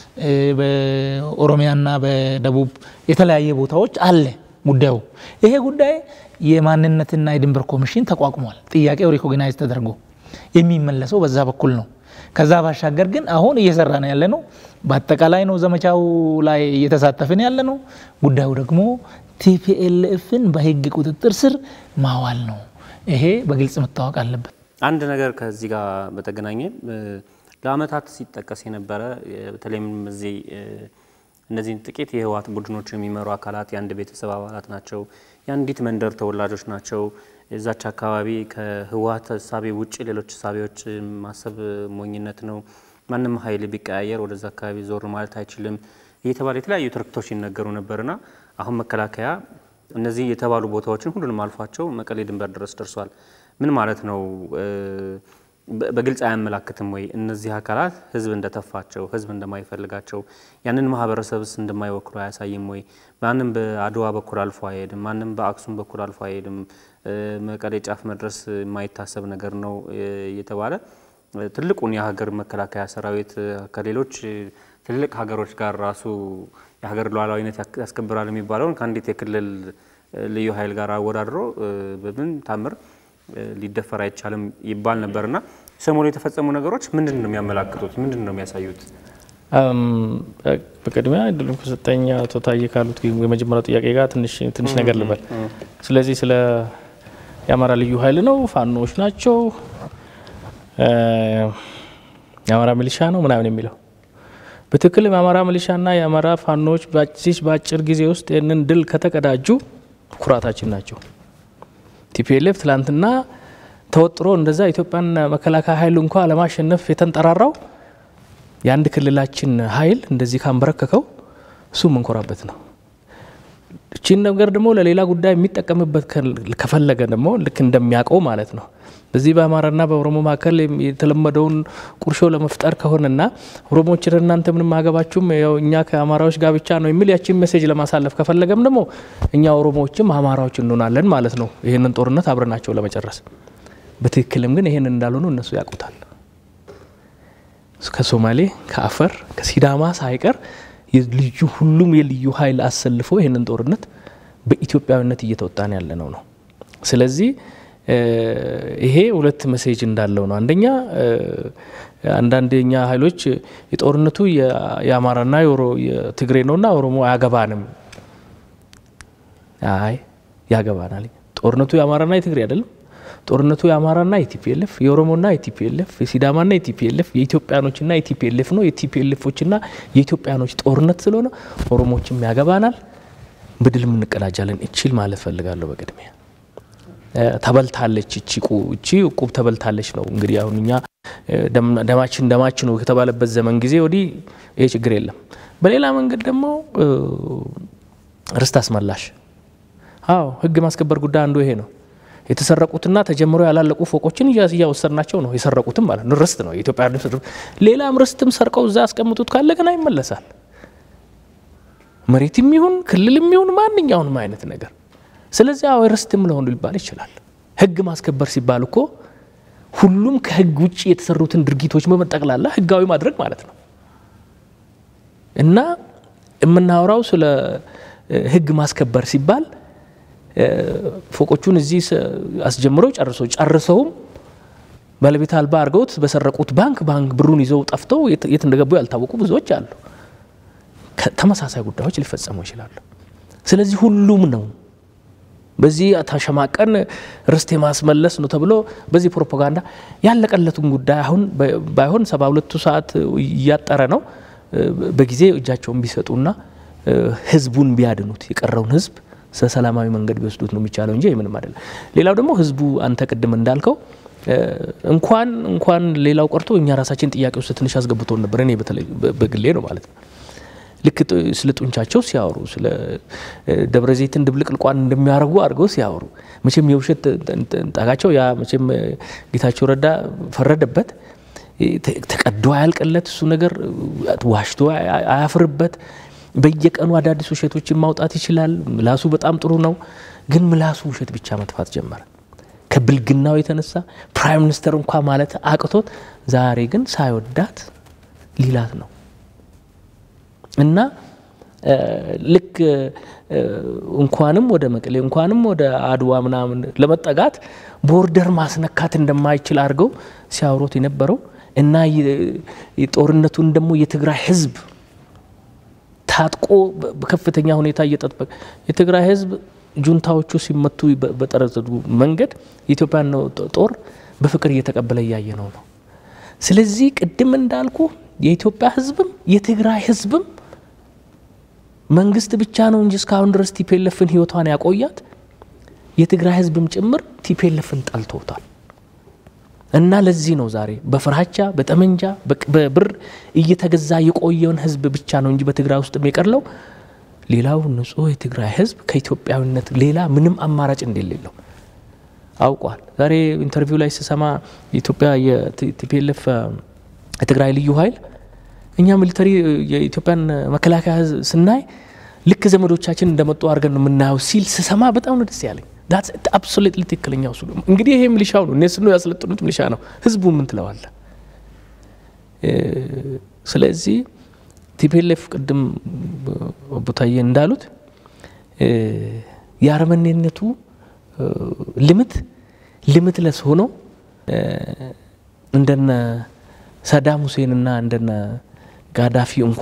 በኦሮሚያና በደቡብ የተለያየ ቦታዎች አለ ጉዳዩ። ይሄ ጉዳይ የማንነትና የድንበር ኮሚሽን ተቋቁሟል። ጥያቄው ሪኮግናይዝ ተደርጎ የሚመለሰው በዛ በኩል ነው። ከዛ ባሻገር ግን አሁን እየሰራ ነው ያለ ነው። በአጠቃላይ ነው ዘመቻው ላይ እየተሳተፍን ያለ ነው። ጉዳዩ ደግሞ ቲፒኤልኤፍን በህግ ቁጥጥር ስር ማዋል ነው። ይሄ በግልጽ መታወቅ አለበት። አንድ ነገር ከዚህ ጋር በተገናኘ ለአመታት ሲጠቀስ የነበረ በተለይም እዚህ እነዚህን ጥቂት የህወሓት ቡድኖች የሚመሩ አካላት የአንድ ቤተሰብ አባላት ናቸው፣ የአንዲት መንደር ተወላጆች ናቸው። እዛች አካባቢ ከህወሓት እሳቤ ውጭ ሌሎች እሳቤዎች ማሰብ ሞኝነት ነው፣ ማንም ኃይል ቢቀያየር ወደዛ አካባቢ ዞር ማለት አይችልም እየተባለ የተለያዩ ትርክቶች ይነገሩ ነበርና አሁን መከላከያ እነዚህ የተባሉ ቦታዎችን ሁሉንም አልፏቸው መቀሌ ድንበር ድረስ ደርሷል። ምን ማለት ነው? በግልጽ አያመላክትም ወይ? እነዚህ አካላት ህዝብ እንደተፋቸው፣ ህዝብ እንደማይፈልጋቸው፣ ያንን ማህበረሰብስ እንደማይወክሉ አያሳይም ወይ? ማንም በአድዋ በኩል አልፎ አይሄድም። ማንም በአክሱም በኩል አልፎ አይሄድም። መቀሌ ጫፍ መድረስ የማይታሰብ ነገር ነው እየተባለ ትልቁን የሀገር መከላከያ ሰራዊት ከሌሎች ትልልቅ ሀገሮች ጋር ራሱ የሀገር ሉዓላዊነት ያስከብራል የሚባለውን ከአንዲት የክልል ልዩ ኃይል ጋር አወዳድሮ በምን ታምር ሊደፈር አይቻልም ይባል ነበርና ሰሞኑ የተፈጸሙ ነገሮች ምንድን ነው የሚያመላክቱት? ምንድን ነው የሚያሳዩት? በቅድሚያ እድሉን ከሰጠኝ አቶ ታዬ ካሉት የመጀመሪያው ጥያቄ ጋር ትንሽ ነገር ልበል። ስለዚህ ስለ የአማራ ልዩ ኃይል ነው፣ ፋኖዎች ናቸው፣ የአማራ ሚሊሻ ነው ምናምን የሚለው በትክክል የአማራ ሚሊሻና የአማራ ፋኖዎች በዚህ በአጭር ጊዜ ውስጥ ይህንን ድል ከተቀዳጁ ኩራታችን ናቸው። ቲፒኤልኤፍ ትላንትና ተወጥሮ እንደዛ ኢትዮጵያን መከላከያ ኃይል እንኳ ለማሸነፍ የተንጠራራው የአንድ ክልላችን ኃይል እንደዚህ ካንበረከከው እሱ የምንኮራበት ነው። እቺን ነገር ደግሞ ለሌላ ጉዳይ የሚጠቀምበት ከፈለገ ደግሞ ልክ እንደሚያውቀው ማለት ነው በዚህ በአማራና በኦሮሞ መካከል የተለመደውን ቁርሾ ለመፍጠር ከሆነና ኦሮሞዎች እናንተ ምንም አገባችሁም ያው እኛ ከአማራዎች ጋር ብቻ ነው የሚል ያችን ሜሴጅ ለማሳለፍ ከፈለገም ደግሞ እኛ ኦሮሞዎችም አማራዎች እንሆናለን ማለት ነው። ይህንን ጦርነት አብረናቸው ለመጨረስ በትክክልም ግን ይህንን እንዳልሆኑ እነሱ ያውቁታል። ከሶማሌ ከአፈር ከሲዳማ ሳይቀር ልዩ ሁሉም የልዩ ኃይል አሰልፎ ይህንን ጦርነት በኢትዮጵያዊነት እየተወጣን ያለ ነው ነው ስለዚህ ይሄ ሁለት መሴጅ እንዳለው ነው። አንደኛ አንዳንድ የኛ ኃይሎች የጦርነቱ የአማራና የትግሬ ነውና ኦሮሞ አያገባንም። አይ ያገባናል። ጦርነቱ የአማራና የትግሬ አይደለም። ጦርነቱ የአማራና የቲፒኤልኤፍ የኦሮሞና የቲፒኤልኤፍ የሲዳማና የቲፒኤልኤፍ የኢትዮጵያኖችና የቲፒኤልኤፍ ነው። የቲፒኤልኤፎችና የኢትዮጵያኖች ጦርነት ስለሆነ ኦሮሞችም ያገባናል፣ በድልም እንቀዳጃለን። እችል ማለት ፈልጋለሁ በቅድሚያ ተበልታለች እቺ እቺ እቁብ ተበልታለች ነው እንግዲህ አሁን እኛ ደማችን ደማችን ነው ከተባለበት ዘመን ጊዜ ወዲህ ይሄ ችግር የለም። በሌላ መንገድ ደግሞ ርስት አስመላሽ፣ አዎ ህግ ማስከበር ጉዳይ አንዱ ይሄ ነው። የተሰረቁትና ተጀምሮ ያላለቁ ፎቆችን እያወሰድናቸው ነው። የሰረቁትም ማለት ነው ርስት ነው የኢትዮጵያ ሌላም ርስትም ሰርቀው እዛ ያስቀምጡት ካለ ገና ይመለሳል። መሬትም ይሁን ክልልም ይሁን ማንኛውንም አይነት ነገር። ስለዚህ አዎ ርስትም ለሆኑ ሊባል ይችላል። ህግ ማስከበር ሲባል እኮ ሁሉም ከህግ ውጭ የተሰሩትን ድርጊቶች በመጠቅላላ ህጋዊ ማድረግ ማለት ነው እና የምናወራው ስለ ህግ ማስከበር ሲባል ፎቆቹን እዚህ አስጀምረው ጨርሰው ጨርሰውም ባለቤት አልባ አድርገውት በሰረቁት ባንክ ባንክ ብሩን ይዘው ጠፍተው የት እንደገቡ ያልታወቁ ብዙዎች አሉ። ተመሳሳይ ጉዳዮች ሊፈጸሙ ይችላሉ። ስለዚህ ሁሉም ነው በዚህ ተሸማቀን ርስት የማስመለስ ነው ተብሎ በዚህ ፕሮፓጋንዳ ያለቀለቱን ጉዳይ አሁን ባይሆን ሰባ ሁለቱ ሰዓት እያጠረ ነው። በጊዜ እጃቸውን ቢሰጡና ህዝቡን ቢያድኑት የቀረውን ህዝብ ሰላማዊ መንገድ ቢወስዱት ነው የሚቻለው እንጂ ምንም አይደለም። ሌላው ደግሞ ህዝቡ አንተ ቅድም እንዳልከው እንኳን እንኳን ሌላው ቀርቶ እኛ ራሳችን ጥያቄ ውስጥ ትንሽ አስገብቶን ነበር። እኔ በተለይ በግሌ ነው ማለት ነው። ልክ ስለ ጡንቻቸው ሲያወሩ ስለ ደብረ ዘይትን ድብልቅልቋን እንደሚያደርጉ አድርገው ሲያወሩ መቼም የውሸት ጣቃቸው ያ መቼም ጌታቸው ረዳ ፈረደበት። ተቀዶ አያልቅለት እሱ ነገር ዋሽቶ አያፍርበት። በየቀኑ አዳዲስ ውሸቶችን ማውጣት ይችላል። ምላሱ በጣም ጥሩ ነው፣ ግን ምላሱ ውሸት ብቻ መጥፋት ጀመረ። ከብልግናው የተነሳ ፕራይም ሚኒስተር እንኳ ማለት አቅቶት ዛሬ ግን ሳይወዳት ሊላት ነው እና ልክ እንኳንም ወደ መቀሌ እንኳንም ወደ አድዋ ምናምን ለመጠጋት ቦርደር ማስነካት እንደማይችል አድርገው ሲያወሩት የነበረው እና ጦርነቱን ደግሞ የትግራይ ህዝብ ታጥቆ በከፍተኛ ሁኔታ እየጠበቀ የትግራይ ህዝብ ጁንታዎቹ ሲመቱ በጠረዘዱ መንገድ የኢትዮጵያን ጦር በፍቅር እየተቀበለ እያየ ነው ነው። ስለዚህ ቅድም እንዳልኩ የኢትዮጵያ ህዝብም የትግራይ ህዝብም መንግስት ብቻ ነው እንጂ እስካሁን ድረስ ቲፔለፍን ህይወቷን ያቆያት የትግራይ ህዝብም ጭምር ቲፔለፍን ጠልቶታል። እና ለዚህ ነው ዛሬ በፍራቻ በጠመንጃ በብር እየተገዛ የቆየውን ህዝብ ብቻ ነው እንጂ በትግራይ ውስጥ የቀረው ሌላው ንጹህ የትግራይ ህዝብ ከኢትዮጵያዊነት ሌላ ምንም አማራጭ እንደሌለው አውቋል። ዛሬ ኢንተርቪው ላይ ስሰማ የኢትዮጵያ የቲፒኤልኤፍ የትግራይ ልዩ ኃይል እኛ ሚሊተሪ የኢትዮጵያን መከላከያ ስናይ ልክ ዘመዶቻችን እንደመጡ አድርገን ነው የምናየው ሲል ስሰማ በጣም ነው ደስ ያለኝ። አብሶሉትሊ ትክክለኛው እሱ እንግዲህ ይሄ ሚሊሻው ነው እነሱ ነው ያስለጥኑት ሚሊሻ ነው። ህዝቡ ምን ትለዋለ? ስለዚህ ቲፒኤልኤፍ ቅድም ቦታዬ እንዳሉት የአረመኔነቱ ልምት ልምትለስ ሆኖ እንደነ ሳዳም ሁሴንና እንደነ ጋዳፊ እንኳ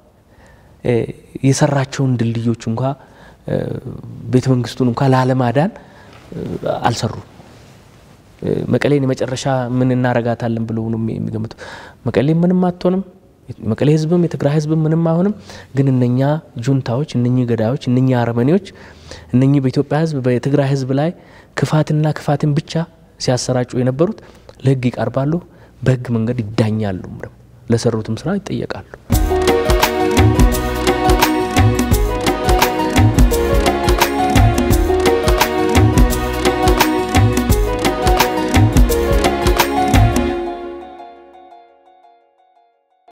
የሰራቸውን ድልድዮች እንኳ ቤተ መንግስቱን እንኳ ላለማዳን አልሰሩም። መቀሌን የመጨረሻ ምን እናረጋታለን ብለው ነው የሚገምቱ። መቀሌ ምንም አትሆንም። መቀሌ ህዝብም የትግራይ ህዝብም ምንም አይሆንም። ግን እነኛ ጁንታዎች፣ እነኚህ ገዳዮች፣ እነኚህ አረመኔዎች፣ እነኚህ በኢትዮጵያ ህዝብ በትግራይ ህዝብ ላይ ክፋትና ክፋትን ብቻ ሲያሰራጩ የነበሩት ለህግ ይቀርባሉ፣ በህግ መንገድ ይዳኛሉ፣ ለሰሩትም ስራ ይጠየቃሉ።